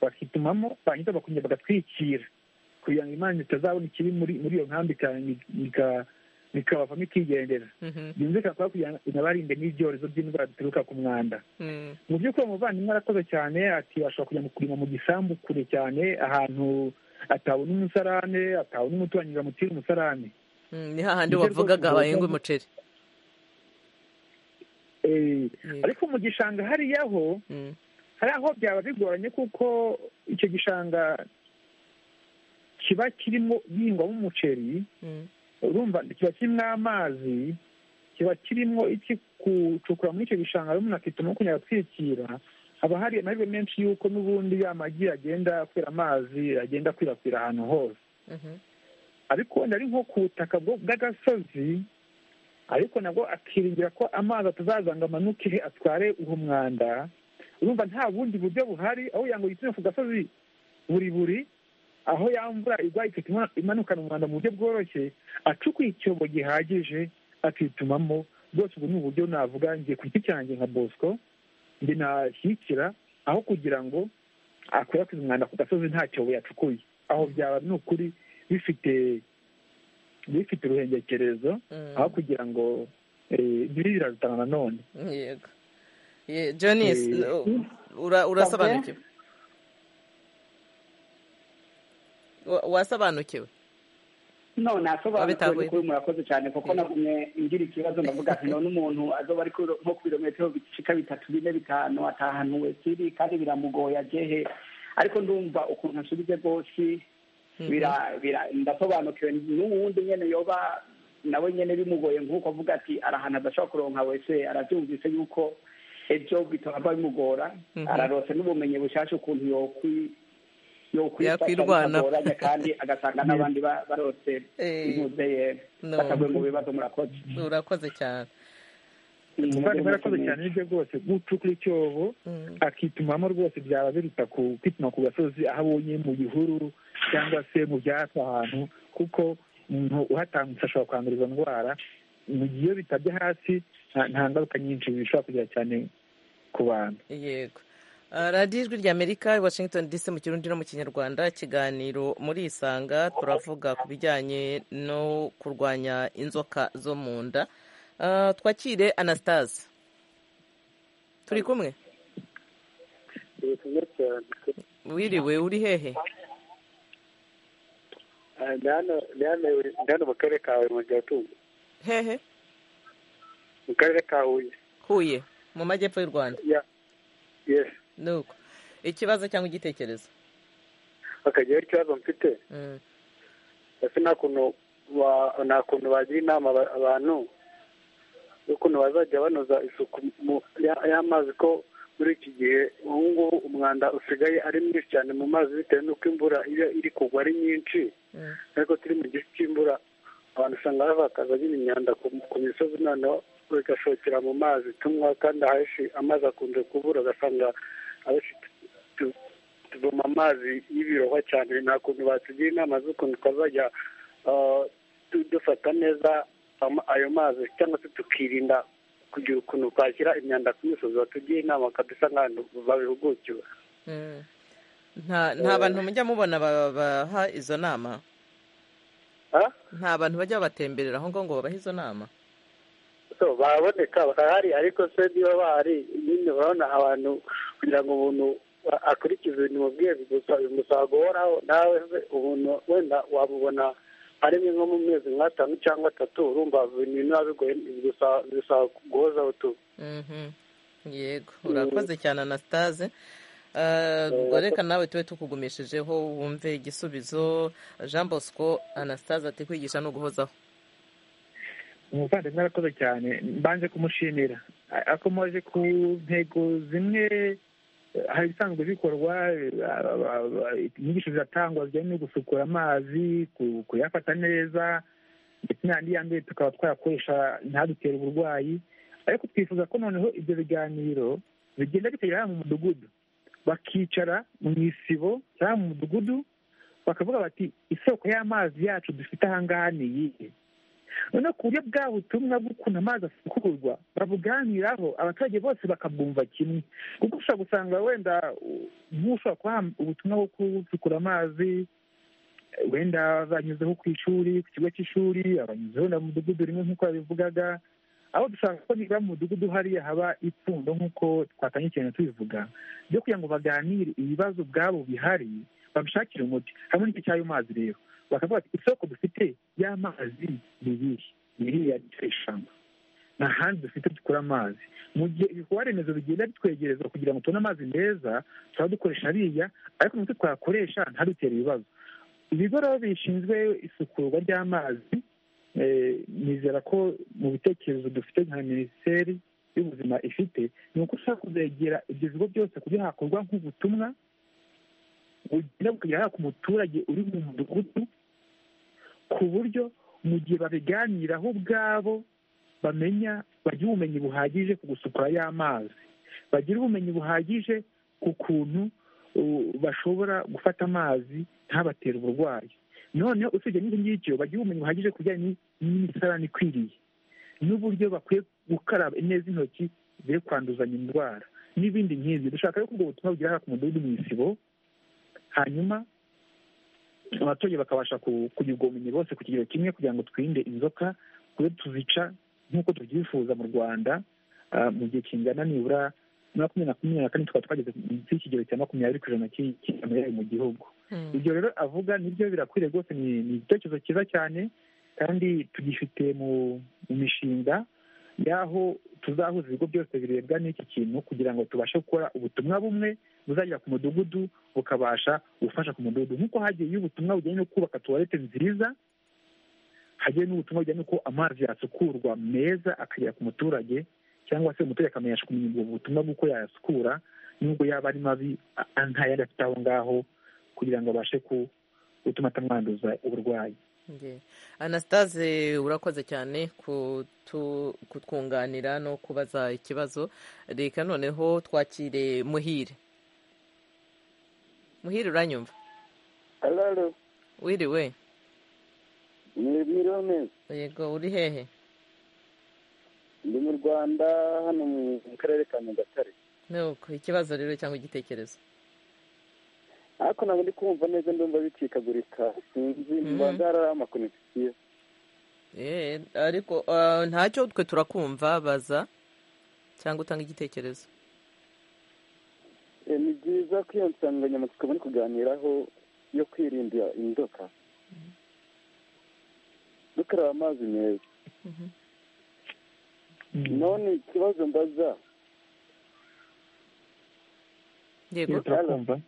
bakitumamo barangiza bakongera bagatwikira kugira ngo imana itazabona ikiri muri iyo nkambi bikabavamo ikigendera byumvikana kuba kugira ngo inabarinde n'ibyorezo by'indwara zituruka ku mwanda mu by'ukuri umuvandimwe arakoze cyane ati bashobora kujya kurima mu gisambu kure cyane ahantu atabona umusarane atabona umuturanyi ngo amutere umusarane ni hahandi wavugaga bahinga umuceri ariko mu gishanga hariya ho Mm. hari aho byaba bigoranye kuko icyo gishanga kiba kirimo gihingwamo umuceri Mm. urumva kiba kirimo amazi kiba kirimo iki gucukura muri icyo gishanga rero umuntu akituma kunyara atwikira haba hari amahirwe menshi y'uko n'ubundi ya magi agenda akwira amazi agenda akwirakwira ahantu hose Mhm. ariko wenda ari nko ku butaka bwo- bw'agasozi ariko nabwo akiringira ko amazi atazaza ngo amanuke atware uwo mwanda urumva nta bundi buryo buhari aho yango yituma ku gasozi buri buri aho ya mvura igwa ikahita ima- imanukana umwanda mu buryo bworoshye acukuye icyobo gihagije akitumamo rwose ubu ni uburyo navuga ngiye ku giti cyanjye nka bosco nge nashyigikira aho kugira ngo akwirakwize umwanda ku gasozi nta cyobo yacukuye aho byaba ni ukuri bifite bifite uruhengekerezo Mm. aho kugira ngo eh, biri birarutana nanone yego Ye- jonis Eh, u- ura- urasobanukiwe Wa- wasobanukiwe none Wabitahuye. asobanukiwe kuri murakoze cyane kuko nagumye ngira ikibazo ndavuga ati none umuntu azoba ari kuri- nko ku birometero bicika bitatu bine bitanu atahanuwe kiri kandi biramugoye agehe ariko ndumva ukuntu asubije rwose bira- bira- ndasobanukiwe n'uwundi nyene yoba nawe nyene bimugoye nk'uko avuga ati arahantu adashobora kuronka wese arabyumvise yuko ejo bitaba bimugora Mhm. ararose n'ubumenyi bushasha ukuntu yokwi yokwifata Yakwirwana. bitagoranye kandi agasanga n'abandi ba- barose Eh. imuze ye No. batavuye mu bibazo murakoze urakoze cyane umuvandimwe arakoze cyane nibyo rwose gucukura icyobo Mm. akitumamo rwose byaba biruta ku kwituma ku gasozi aho abonye mu gihuru cyangwa se mu byatsi ahantu kuko umuntu uhatangutse ashobora kwandura izo ndwara mu gihe iyo bitabye hasi nta- nta ngaruka nyinshi bishobora kugira cyane ku bantu yego Ah, radiyo ijwi ry'amerika i washington dc mu kirundi no mu kinyarwanda ikiganiro muri isanga turavuga ku bijyanye no kurwanya inzoka zo mu nda Ah, twakire anastase turi kumwe wiriwe uri hehe ni hano mu karere ka huye mu gatungo hehe mu karere ka huye huye mu majyepfo y'u rwanda ya yesi nuko ikibazo cyangwa igitekerezo bakagira ikibazo mfite Mm, ese nta kuntu wa- nta kuntu bagira inama aba- abantu y'ukuntu bazajya banoza isuku mu- ya- y'amazi ko muri iki gihe ubu ngubu umwanda usigaye ari mwinshi cyane mu mazi bitewe n'uko imvura iyo iri kugwa ari nyinshi mm, ariko turi mu gihe cy'imvura abantu usanga bavakaza nyine imyanda ku- ku misozi noneho bigashokera mu mazi tunywa kandi ahenshi amazi akunze kubura ugasanga abenshi tu- tu- tuvoma amazi y'ibirohwa cyane nta kuntu batugira inama z'ukuntu twazajya ah, tu- dufata neza ama- ayo mazi cyangwa se tukirinda kugira ukuntu twashyira imyanda ku misozi batugira inama kabisa nk'ahantu babihugukiwe mm. nta nta bantu mujya mubona ba- baha izo nama Ah? nta bantu bajya babatemberera aho ngaho ngo babahe izo nama so baraboneka barahari ariko se niba bahari nyine urabona abantu kugira ngo umuntu a- akurikize ibintu mubwiye bigusaba bimusaba guhoraho nawe se ubuntu wenda wamubona ari rimwe nko mu mezi nk'atanu cyangwa atatu urumva ibintu biba bigoye bigusaba bigusaba guhoza utu Mhm. yego urakoze cyane anastase Ah, ubwo reka nawe tube tukugumeshijeho wumve igisubizo jean bosco anastase ati kwigisha ni uguhozaho umuvandimwe arakoze cyane mbanje kumushimira A- akomeje ku ntego zimwe eh, hari ibisanzwe bikorwa eh, a- a- a- inyigisho ziratangwa zijyanye no gusukura amazi ku- kuyafata neza ndetse n'andi ya mbere tukaba twayakoresha ntadutere uburwayi ariko twifuza ko noneho ibyo biganiro bigenda bitegera hano mu mudugudu bakicara mu isibo cyangwa mu mudugudu bakavuga bati isoko y'amazi yacu dufite ahangaha ni iyihe noneho ku buryo bwa butumwa bw'ukuntu amazi asukurwa babuganiraho abaturage bose bakabwumva kimwe kuko ushobora gusanga wenda u- nk'ushobora kubaha ubutumwa bwo gusukura amazi eh, wenda banyuzeho ku ishuri ku kigo cy'ishuri abanyuzeho na mu mudugudu rimwe nk'uko babivugaga aho dushaka ko niba mu mudugudu hariya haba ipfundo nk'uko twatangiye ikintu tubivuga ryo kugira ngo baganire ibibazo ubwabo bihari babishakire umuti hamwe n'icyo cy'ayo mazi rero bakavuga ati isoko dufite y'amazi ni irihe ni iriya litiro ijana nta handi dufite dukura amazi mu gihe ibikorwa remezo bigenda bitwegerezwa kugira ngo tubone amazi meza turaba dukoresha hariya ariko umuti twakoresha ntadutere ibibazo ibigo rero bishinzwe isukurwa ry'amazi nizera ko mu bitekerezo dufite nka minisiteri y'ubuzima ifite ni uko ushobora kuzegera ibyo bigo byose kugira hakorwa nk'ubutumwa bugenda bukagera ku muturage uri mu mudugudu ku buryo mu gihe babiganiraho ubwabo bamenya bagira ubumenyi buhagije ku gusukura y'amazi bagira ubumenyi buhagije ku kuntu bashobora gufata amazi ntabatera uburwayi noneho usibye n'icyo ngicyo bagira ubumenyi buhagije ku bijyanye n'imisarane ikwiriye n'uburyo bakwiye gukaraba neza intoki zigiye kwanduzanya indwara n'ibindi nk'ibyo dushaka rero ko ubwo butumwa bugera ku mudugudu mu isibo hanyuma abaturage bakabasha kugira ubwo bumenyi bose ku kigero kimwe kugira ngo twirinde inzoka kure tuzica nk'uko tubyifuza mu rwanda mu gihe kingana nibura makumyabiri na makumyabiri na kane tukaba twageze munsi y'ikigero cya makumyabiri ku ijana cy'imirire mu gihugu ibyo rero avuga nibyo birakwiriye rwose ni igitekerezo cyiza cyane kandi tugifite mu mishinga y'aho tuzahuza ibigo byose birebwa n'iki kintu kugira ngo tubashe gukora ubutumwa bumwe buzagera ku mudugudu bukabasha gufasha ku mudugudu nk'uko hagiye ubutumwa bujyanye no kubaka tuwarete nziza hagiye n'ubutumwa bujyanye n'uko amazi yasukurwa meza akagera ku muturage cyangwa se umuturage akamenyesha kumenya ubwo butumwa bw'uko yayasukura n'ubwo yaba ari mabi ntayandi afite aho ngaho kugira ngo abashe gutuma atamwanduza uburwayi anasitaze urakoze cyane kutwunganira no kubaza ikibazo reka noneho twakire muhire muhire uranyumva wiriwe ni yego uri hehe ndi mu rwanda hano mu karere ka nyagatare nuko ikibazo rero cyangwa igitekerezo ariko ntabwo ndi kumva neza ndumva bicikagurika sinzi mba ngarara amakonegisiyo ariko ntacyo twe turakumva baza cyangwa utanga igitekerezo ni byiza ko iyo nsanganyamatsiko bari kuganiraho yo kwirinda inzoka dukaraba amazi meza none ikibazo mbaza yego turakumva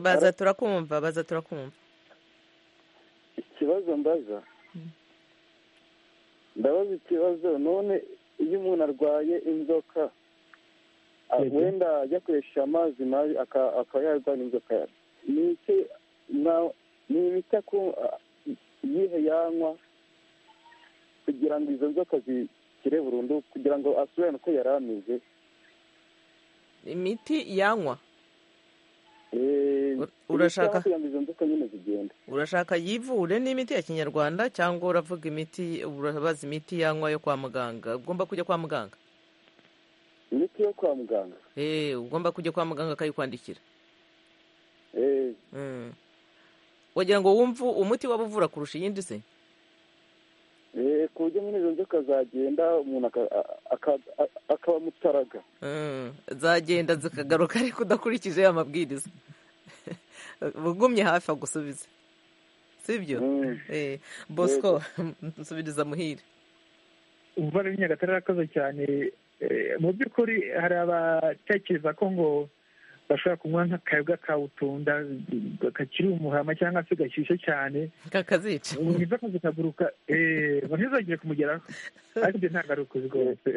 baza turakumva baza turakumva ikibazo mbaza ndabaza ikibazo none iyo umuntu arwaye inzoka wenda ajya koresha amazi mabi akaba yarwara inzoka ni iki ni imiti iyihe yanywa kugira ngo izo nzoka zikire burundu kugira ngo asubirane uko yari ameze imiti yanywa urashaka urashaka yivure n'imiti ya kinyarwanda cyangwa uravuga imiti urabaza imiti yanywa yo kwa muganga ugomba kujya kwa muganga imiti yo kwa muganga eee ugomba kujya kwa muganga akayikwandikira wagira ngo wumve umuti waba uvura kurusha iyindi se ku buryo muri izo nzoka zagenda umuntu akaba mutaraga zagenda zikagaruka ariko udakurikije amabwiriza ugumye hafi agusubiza si byo bosco nsubiriza muhire umva rero nyagatare arakoze cyane mu by'ukuri hari abatekereza ko ngo bashobora kunywa nk'akayobwa kawutunda kakiri umuhama cyangwa se gashyushye cyane kakazica umuntu izo akazi kaguruka ntizongere kumugeraho ariko ibyo ntabwo ari ukuzi rwose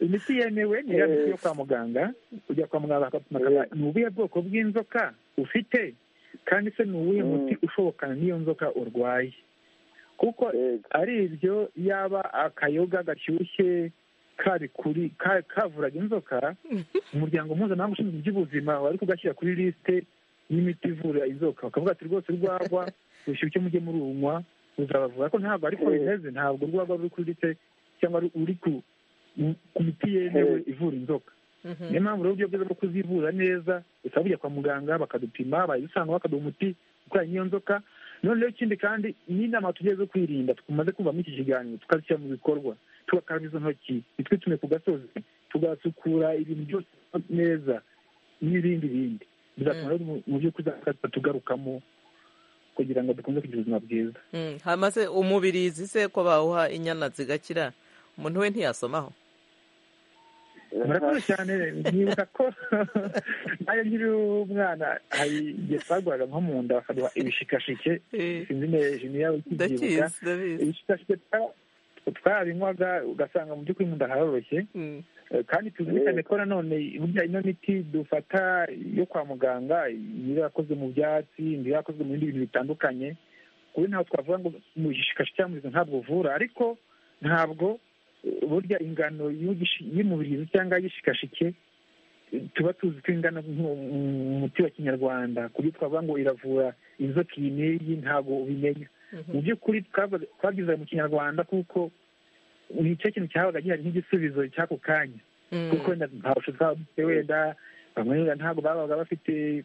imiti yemewe ni ya miti yo kwa muganga ujya kwa muganga bakapima ni ubuhe bwoko bw'inzoka ufite kandi se ni uwuhe muti ushobokana n'iyo nzoka urwaye kuko ari ibyo yaba akayoga gashyushye kari kuri kavuraga inzoka umuryango mpuzamahanga ushinzwe iby'ubuzima wari kugashyira kuri lisite y'imiti ivura inzoka bakavuga ati rwose urwagwa rushyushye mujye murunywa ruzabavura ko ntabwo ariko bimeze ntabwo urwagwa ruri kuri lisite cyangwa ruri ku miti yemewe ivura inzoka niyo mpamvu rero uburyo bwiza bwo kuzivura neza bisaba kujya kwa muganga bakadupima bayisanga bakaduha umuti ukoranye n'iyo nzoka noneho ikindi kandi n'inama tugiye zo kwirinda tumaze kumva muri iki kiganiro tukazishyira mu bikorwa tugakaraba izo ntoki ntitwitume ku gasozi tugasukura ibintu byose neza n'ibindi bindi bizatuma rero mu by'ukuri tugarukamo kugira ngo dukomeze kugira ubuzima bwiza hamaze umubirizi se ko bawuha inyana zigakira umuntu we ntiyasomaho murakoze cyane nibuka ko nayo nkiri umwana hari igihe twaguraga nko mu nda bakaduha ibishikashike sinzi neza niba ukibyibuka ibishikashike twabinywaga ugasanga mu by'ukuri mu nda haroroshye kandi tuzirikane ko nanone burya ino miti dufata yo kwa muganga niba yakozwe mu byatsi niba yakozwe mu bindi bintu bitandukanye kuri ntabwo twavuga ngo mu gishikashi cyangwa mu ntabwo uvura ariko ntabwo burya ingano y'umubirizi cyangwa y'igishikashike tuba tuzi ko ingana umuti wa kinyarwanda ku buryo twavuga ngo iravura inzoka iyi n'iyi ntabwo ubimenya mu by'ukuri twagize mu kinyarwanda kuko ni cyo kintu cyabaga gihari nk'igisubizo cy'ako kanya kuko nta bushobozi bwaba bufite wenda bamwe ntabwo babaga bafite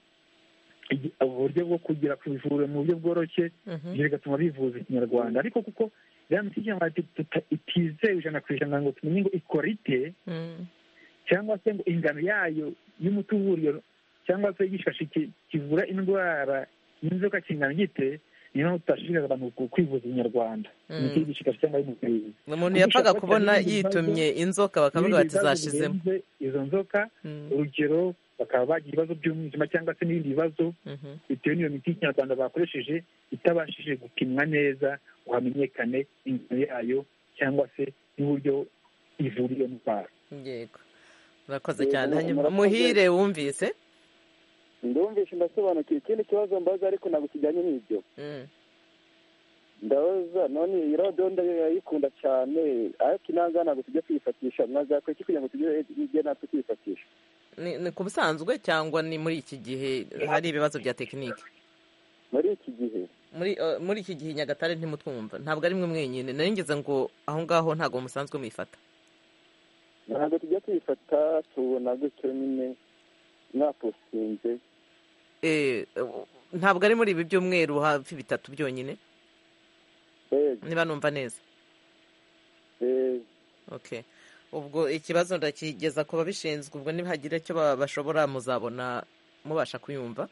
uburyo bwo kugera ku ivuriro mu buryo bworoshye ibyo bigatuma bivuza ikinyarwanda ariko kuko iriya miti y'ikinyarwanda itizewe ijana ku ijana ngo tumenye ngo ikora ite cyangwa se ngo ingano yayo y'umuti uvura iyo cyangwa se igishashi kivura indwara y'inzoka kingana gite niyo mpamvu tutashishikariza abantu kwivuza inyarwanda imiti y'igishikashi cyangwa y'umubiri umuntu yapfaga kubona yitumye inzoka bakavuga bati zashizemo izo nzoka urugero bakaba bagira ibibazo by'umwijima cyangwa se n'ibindi bibazo bitewe n'iyo miti y'ikinyarwanda bakoresheje itabashije gupimwa neza ngo hamenyekane ingano yayo cyangwa se n'uburyo ivura iyo ndwara yego murakoze cyane hanyuma muhire wumvise ndumvishe ndasobanukiwe ikindi kibazo mbaza ariko ntabwo kijyanye n'ibyo ndabaza none iyi radiyo ndayikunda cyane ariko inanga ntabwo tujya tuyifatisha mwazakora iki kugira ngo tujye tujye natwe tuyifatisha ni ku busanzwe cyangwa ni muri iki gihe hari ibibazo bya tekinike muri iki gihe muri iki gihe nyagatare ntimutwumva ntabwo ari mwe mwenyine narengeze ngo aho ngaho ntabwo musanzwe mwifata ntabwo tujya tuyifata tubona gutyo nyine mwaposinze ntabwo ari muri ibi by'umweru hafi bitatu byonyine niba numva neza ubwo ikibazo ndakigeza ku babishinzwe ubwo nibagira icyo bashobora muzabona mubasha kuyumva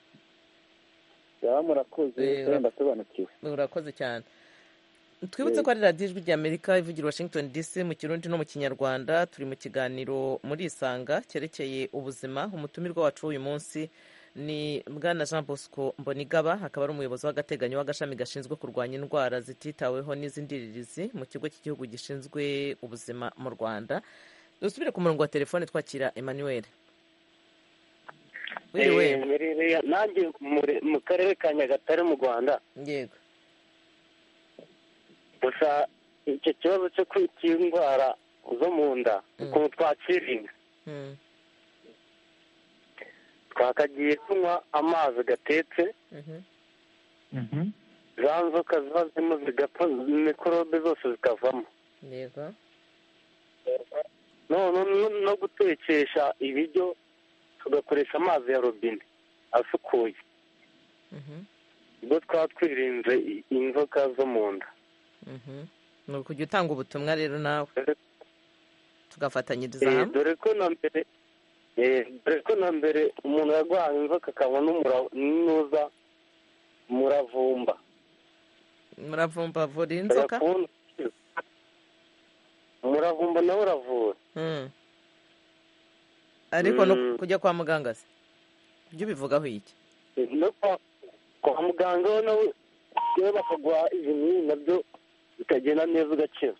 murakoze ndasobanukiwe murakoze cyane twibutse ko ari radiyo ijwi rya amerika ivugira washington dc mu kirundi no mu kinyarwanda turi mu kiganiro muri isanga cyerekeye ubuzima umutumirwa wacu w'uyu munsi ni bwana jean bosco mbonigaba akaba ari umuyobozi w'agateganyo w'agashami gashinzwe kurwanya indwara zititaweho n'iz'indiririzi mu kigo cy'igihugu gishinzwe ubuzima mu rwanda dusubire ku murongo wa telefone twakira emmanuel wiriwe nanjye mu karere ka nyagatare mu rwanda yego gusa icyo kibazo cyo kwita indwara zo mu nda ukuntu twakirinda twakagiye kunywa amazi gatetse za nzoka ziba zirimo zigapfa mikorobe zose zikavamo no gutekesha ibiryo tugakoresha amazi ya robine asukuye ubwo twaba twirinze inzoka zo mu nda ni ukujya utanga ubutumwa rero nawe tugafatanyiriza hamwe dore ko na mbere dore ko na mbere umuntu yarwara inzoka akabona n'umuza muravumba muravumba avura inzoka umuravumba nawe uravura ariko no kujya kwa muganga se ibyo ubivugaho iki no kwa muganga we nawe bakaguha ibinini nabyo bikagenda neza ugakira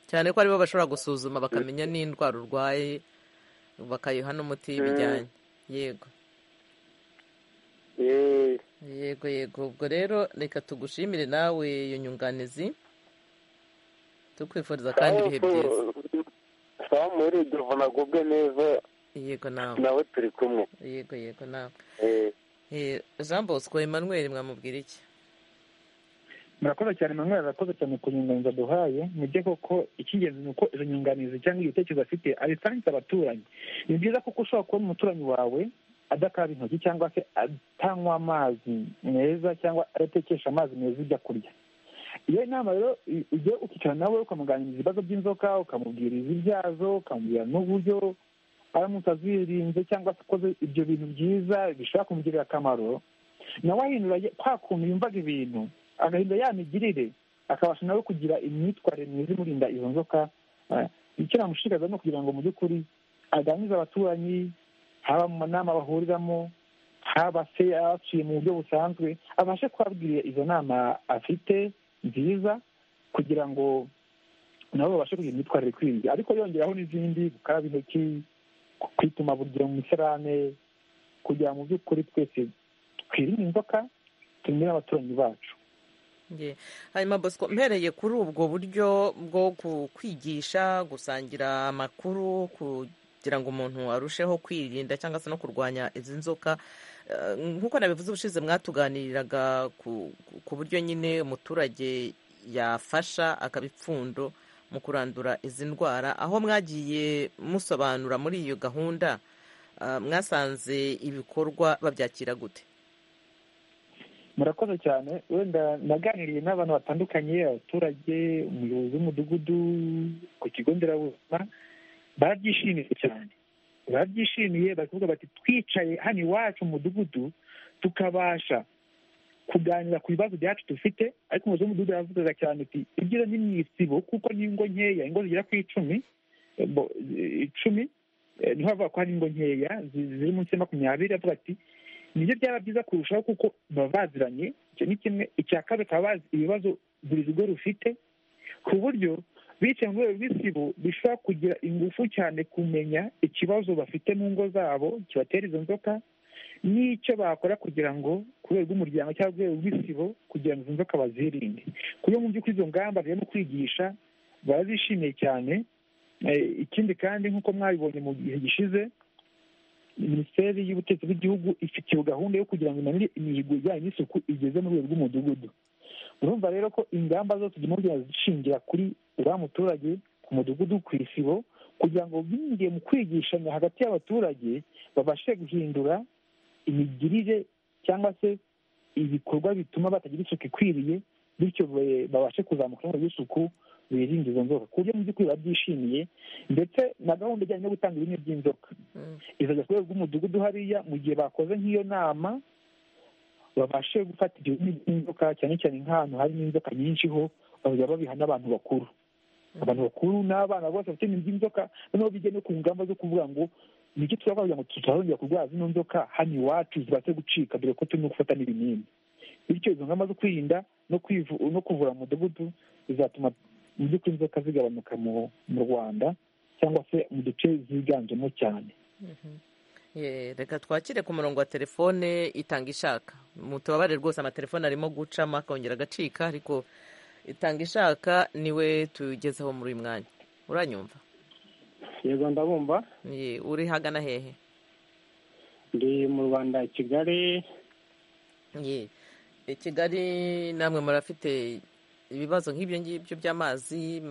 cyane ko aribo bashobora gusuzuma bakamenya n'indwara urwaye bakayiha n'umuti y'ibijyanye yego yego yego ubwo rero reka tugushimire nawe iyo nyunganizi tukwifuriza kandi ibihe byiza sawa muri nagubwe neza yego nawe nawe turi kumwe yego yego nawe jean bosco emmanuel mwamubwira iki murakoze cyane manwari arakoze cyane ku nyunganizi aduhaye mujye koko icy'ingenzi ni uko izo nyunganizi cyangwa ibitekerezo afite abisangiza abaturanyi ni byiza kuko ushobora kubona umuturanyi wawe adakaraba intoki cyangwa se atanywa amazi meza cyangwa adatekesha amazi meza ibyo kurya iyo nama rero ujye ukicara nawe ukamuganiriza ibibazo by'inzoka ukamubwira izi byazo ukamubwira n'uburyo aramutse azirinze cyangwa se akoze ibyo bintu byiza bishobora kumugirira akamaro nawe ahindura kwa kuntu yumvaga ibintu agahindura ya migirire akabasha nawe kugira imyitwarire myiza imurinda izo nzoka icyo namushishikariza ni ukugira ngo mu by'ukuri aganirize abaturanyi haba mu nama bahuriramo haba se abaciye mu buryo busanzwe abashe kubabwira izo nama afite nziza kugira ngo nabo babashe kugira imyitwarire ikwiriye ariko yongeraho n'izindi gukaraba intoki kwituma buri gihe mu misarane kugira ngo mu by'ukuri twese twirinde inzoka tumire abaturanyi bacu hanyuma bosco mpereye kuri ubwo buryo bwo kwigisha gusangira amakuru kugira ngo umuntu arusheho kwirinda cyangwa se no kurwanya izi nzoka nk'uko nabivuze ubushize mwatuganiriraga ku buryo nyine umuturage yafasha akaba ipfundo mu kurandura izi ndwara aho mwagiye musobanura muri iyo gahunda mwasanze ibikorwa babyakira gute murakoze cyane wenda naganiriye n'abantu batandukanye abaturage umuyobozi w'umudugudu ku kigo nderabuzima barabyishimiye cyane barabyishimiye bari kuvuga bati twicaye hano iwacu mu mudugudu tukabasha kuganira ku bibazo byacu dufite ariko umuyobozi w'umudugudu yaravugaga cyane ati ibyiza ni mu isibo kuko ni ingo nkeya ingo zigera ku icumi icumi niho bavuga ko hari ingo nkeya ziri munsi ya makumyabiri avuga ati nibyo byaba byiza kurushaho kuko baba baziranye icyo ni kimwe icya kabiri bakaba bazi ibibazo buri rugo rufite ku buryo bicaye mu rwego rw'isibo bishobora kugira ingufu cyane kumenya ikibazo bafite mu ngo zabo kibatera izo nzoka n'icyo bakora kugira ngo ku rwego rw'umuryango cyangwa ku rwego rw'isibo kugira ngo izo nzoka bazirinde ku buryo mu by'ukuri izo ngamba zirimo kwigisha barazishimiye cyane ikindi kandi nk'uko mwabibonye mu gihe gishize minisiteri y'ubutegetsi bw'igihugu ifitiye gahunda yo kugira ngo inanire imihigo ijyanye n'isuku igeze mu rwego rw'umudugudu urumva rero ko ingamba zose zirimo kugenda zishingira kuri uriya muturage ku mudugudu ku isibo kugira ngo binjiye mu kwigishanya hagati y'abaturage babashe guhindura imigirire cyangwa se ibikorwa bituma batagira isuku ikwiriye bityo babashe kuzamuka mu by'isuku birinda izo nzoka ku buryo mu by'ukuri babyishimiye ndetse na gahunda ijyanye no gutanga ibintu by'inzoka izajya ku rwego rw'umudugudu hariya mu gihe bakoze nk'iyo nama babashe gufata ibyo bintu by'inzoka cyane cyane nk'ahantu hari n'inzoka nyinshi ho bakajya babiha n'abantu bakuru abantu bakuru n'abana bose bafite ibintu by'inzoka noneho bijya no ku ngamba zo kuvuga ngo nicyo turakora kugira ngo tutazongera kurwara zino nzoka hano iwacu zibashe gucika dore ko turimo gufata n'ibinini bityo izo ngamba zo kwirinda no kuvura umudugudu bizatuma mu by'ukuri inzoka zigabanuka mu rwanda cyangwa se mu duce ziganjemo cyane reka twakire ku murongo wa telefone itanga ishaka tubabare rwose amatelefone arimo gucamo akongera agacika ariko itanga ishaka niwe tugezeho muri uyu mwanya uranyumva yego ndabumva uri hagana hehe ndi mu rwanda kigali i kigali namwe murafite ibibazo nk'ibyo ngibyo by'amazi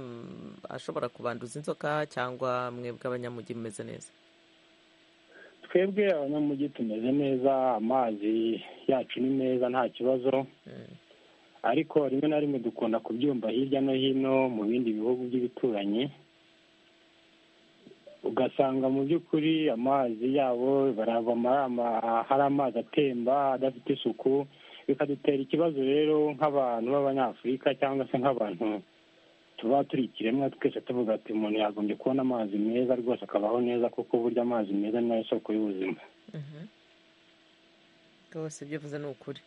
ashobora kubanduza inzoka cyangwa mwebwe abanyamujyi mumeze neza twebwe abanyamujyi tumeze neza amazi yacu ni meza nta kibazo ariko rimwe na rimwe dukunda kubyumva hirya no hino mu bindi bihugu by'ibituranyi ugasanga mu by'ukuri amazi yabo baravoma hari amazi atemba adafite isuku bikadutera ikibazo rero nk'abantu b'abanyafurika cyangwa se nk'abantu tuba turi ikiremwa twese tuvuga ati umuntu yagombye kubona amazi meza rwose akabaho neza kuko burya amazi meza ni nayo soko y'ubuzima rwose ibyo uvuze ni ukuri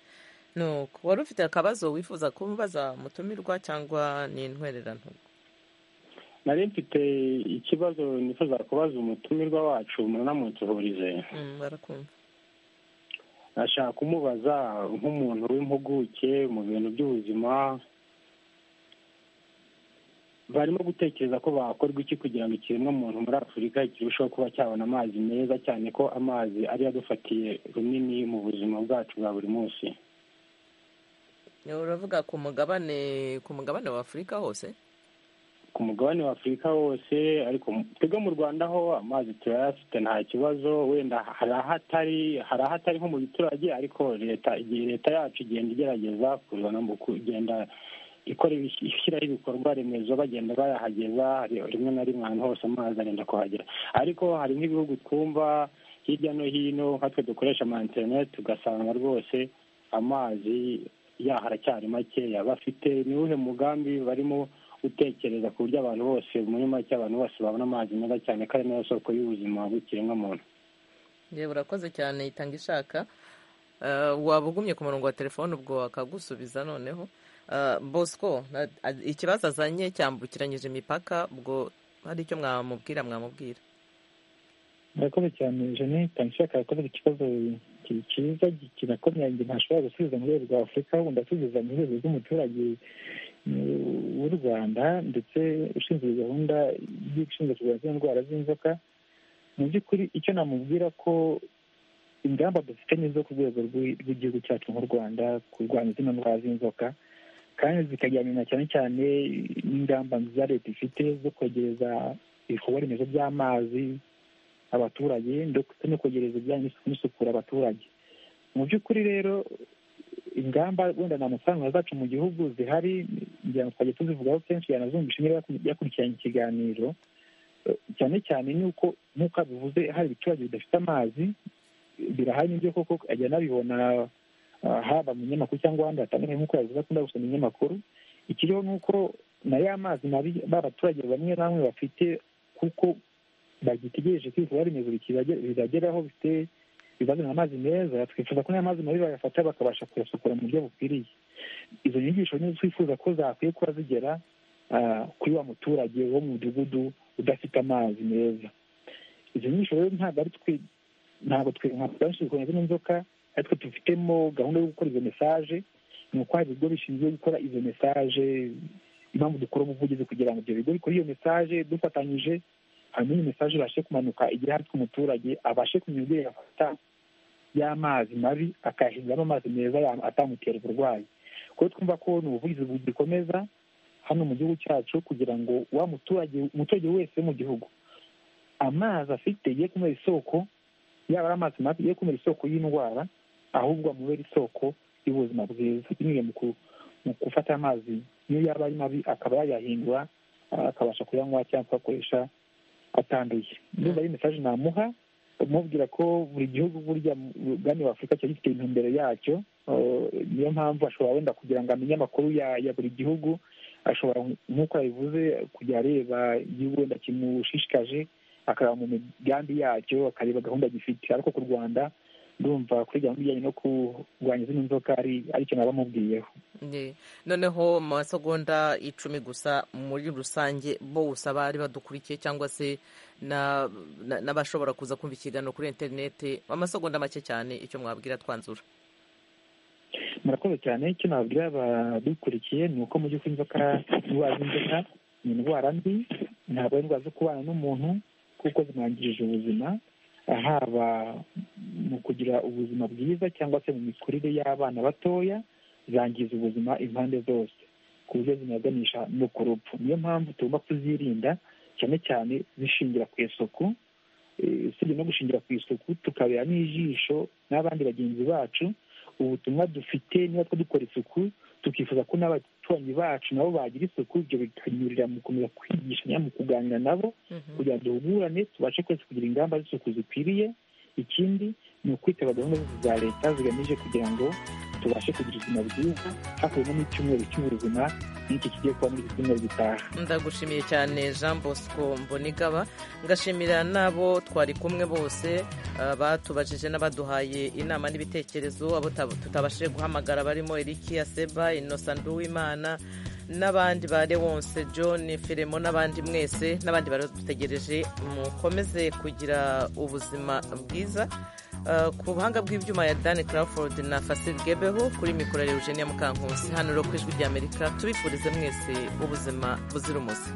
nuko wari ufite akabazo wifuza kubaza mutumirwa cyangwa ni intwererano nari mfite ikibazo nifuza kubaza umutumirwa wacu muranamutsuhurize barakumva ashaka kumubaza nk'umuntu w'impuguke mu bintu by'ubuzima barimo gutekereza ko bakorwa iki kugira ngo ikiremwamuntu muri afurika kirusheho kuba cyabona amazi meza cyane ko amazi ari adufatiye runini mu buzima bwacu bwa buri munsi uravuga ku mugabane ku mugabane wa afurika hose ku mugabane wa afurika wose ariko twebwe mu rwanda ho amazi turayafite nta kibazo wenda hari ahatari hari ahatari nko mu giturage ariko leta igihe leta yacu igenda igerageza kuzana mu kugenda ikora ishyiraho ibikorwa remezo bagenda bayahageza rimwe na rimwe ahantu hose amazi arenda kuhagera ariko hari nk'ibihugu twumva hirya no hino nkatwe dukoresha ama interineti tugasanga rwose amazi yaho aracyari makeya bafite ni uwuhe mugambi barimo utekereza ku buryo abantu bose muri make abantu bose babona amazi meza cyane ko ari nayo soko y'ubuzima bw'ikiremwamuntu yewe urakoze cyane itanga ishaka waba ugumye ku murongo wa telefone ubwo wakagusubiza noneho bosco ikibazo azanye cyambukiranyije imipaka ubwo hari icyo mwamubwira mwamubwira murakoze cyane jeannette nshaka yakoze ikibazo cyiza kinakomeye ntashobora gusubiza mu rwego rwa afurika ahubwo ndasubiza mu rwego rw'umuturage w'u rwanda ndetse ushinzwe gahunda y'ishinzwe kurwanya indwara z'inzoka mu by'ukuri icyo namubwira ko ingamba dufitanye zo ku rwego rw'igihugu cyacu nk'u rwanda kurwanya zino ndwara z'inzoka kandi zikajyana na cyane cyane n'ingamba nziza leta ifite zo kwegereza ibikorwa remezo by'amazi abaturage ndetse no kwegereza ibijyanye n'isukura abaturage mu by'ukuri rero ingamba wenda nta mafaranga zacu mu gihugu zihari ngira ngo twajya tuzivugaho kenshi yanazumvisha niba yakurikiranye ikiganiro cyane cyane nuko nk'uko bivuze hari ibiturage bidafite amazi birahari n'ibyo koko ajya anabibona haba mu binyamakuru cyangwa ahandi hatandukanye nk'uko yabivuze akunda gusoma ibinyamakuru ikiriho ni uko na ya mazi mabi ba baturage bamwe na bamwe bafite kuko bagitegereje ko ibikorwa remezo bizageraho bifite bizazana amazi meza twifuza ko n'aya mazi mabi bayafata bakabasha kuyasukura mu buryo bukwiriye izo nyigisho nizo twifuza ko zakwiye kuba zigera kuri wa muturage wo mu mudugudu udafite amazi meza izo nyigisho rero ntabwo ari twe ntabwo twe nka benshi dukomeza n'inzoka ariko dufitemo gahunda yo gukora izo mesaje ni uko hari ibigo bishinzwe gukora izo mesaje impamvu dukora ubuvugizi kugira ngo ibyo bigo bikore iyo mesaje dufatanyije hanyuma iyi mesaje ibashe kumanuka igere hafi umuturage abashe kumenya uburyo yafata y'amazi mabi akayahinduramo amazi meza atamutera uburwayi kuko twumva ko ni ubuvugizi bugikomeza hano mu gihugu cyacu kugira ngo wa muturage umuturage wese wo mu gihugu amazi afite ye kumera isoko yaba ari amazi mabi ye kumera isoko y'indwara ahubwo amubera isoko y'ubuzima bwiza binyuze mu gufata amazi niyo yaba ari mabi akaba yayahindura akabasha kuyanywa cyangwa kuyakoresha atanduye ndumva ari mesaje namuha umubwira ko buri gihugu burya umugani wa afurika kiba gifite intumbero yacyo niyo mpamvu ashobora wenda kugira ngo amenye amakuru ya buri gihugu ashobora nk'uko yabivuze kujya areba igihugu wenda kimushishikaje akareba mu migambi yacyo akareba gahunda gifite ariko ku rwanda ndumva kuri gahunda ijyanye no kurwanya izindi nzoka aricyo naba mubwiyeho noneho mu masegonda icumi gusa muri rusange bose abari badukurikiye cyangwa se n'abashobora kuza kumva ikiganiro kuri interineti amasegonda make cyane icyo mwabwira twanzura murakoze cyane icyo nababwira abadukurikiye ni uko mu by'ukuri inzoka indwara z'inzoka ni indwara mbi ntabwo ari indwara zo kubana n'umuntu kuko zimwangirije ubuzima haba mu kugira ubuzima bwiza cyangwa se mu mikurire y'abana batoya zangiza ubuzima impande zose ku buryo zinaganisha no ku rupfu niyo mpamvu tugomba kuzirinda cyane cyane zishingira ku isuku usibye no gushingira ku isuku tukabera n'ijisho n'abandi bagenzi bacu ubutumwa dufite niba two dukora isuku tukifuza ko n'abaturanyi bacu nabo bagira isuku ibyo bikanyurira mu gukomeza kwigishanya mu kuganira nabo kugira ngo duhugurane tubashe twese kugira ingamba z'isuku zikwiriye ikindi ni ukwitaba gahunda za leta zigamije kugira ngo tubashe kugira ubuzima bwiza hakubiyemo n'icyumweru cy'ubuzima n'iki kigiye kuba muri iki cyumweru gitaha ndagushimiye cyane jean bosco mbonigaba ngashimira n'abo twari kumwe bose batubajije n'abaduhaye inama n'ibitekerezo abo tutabashije guhamagara barimo eriki aseba inosa nduwimana n'abandi ba Lewonse John Firemo n'abandi mwese n'abandi baradutegereje mukomeze kugira ubuzima bwiza ku buhanga bw'ibyuma ya Dan Crawford na Fasil Gebeho kuri mikoro ya Eugenia Mukankusi hano rero ku ijwi ry'Amerika tubifurize mwese ubuzima buzira umuze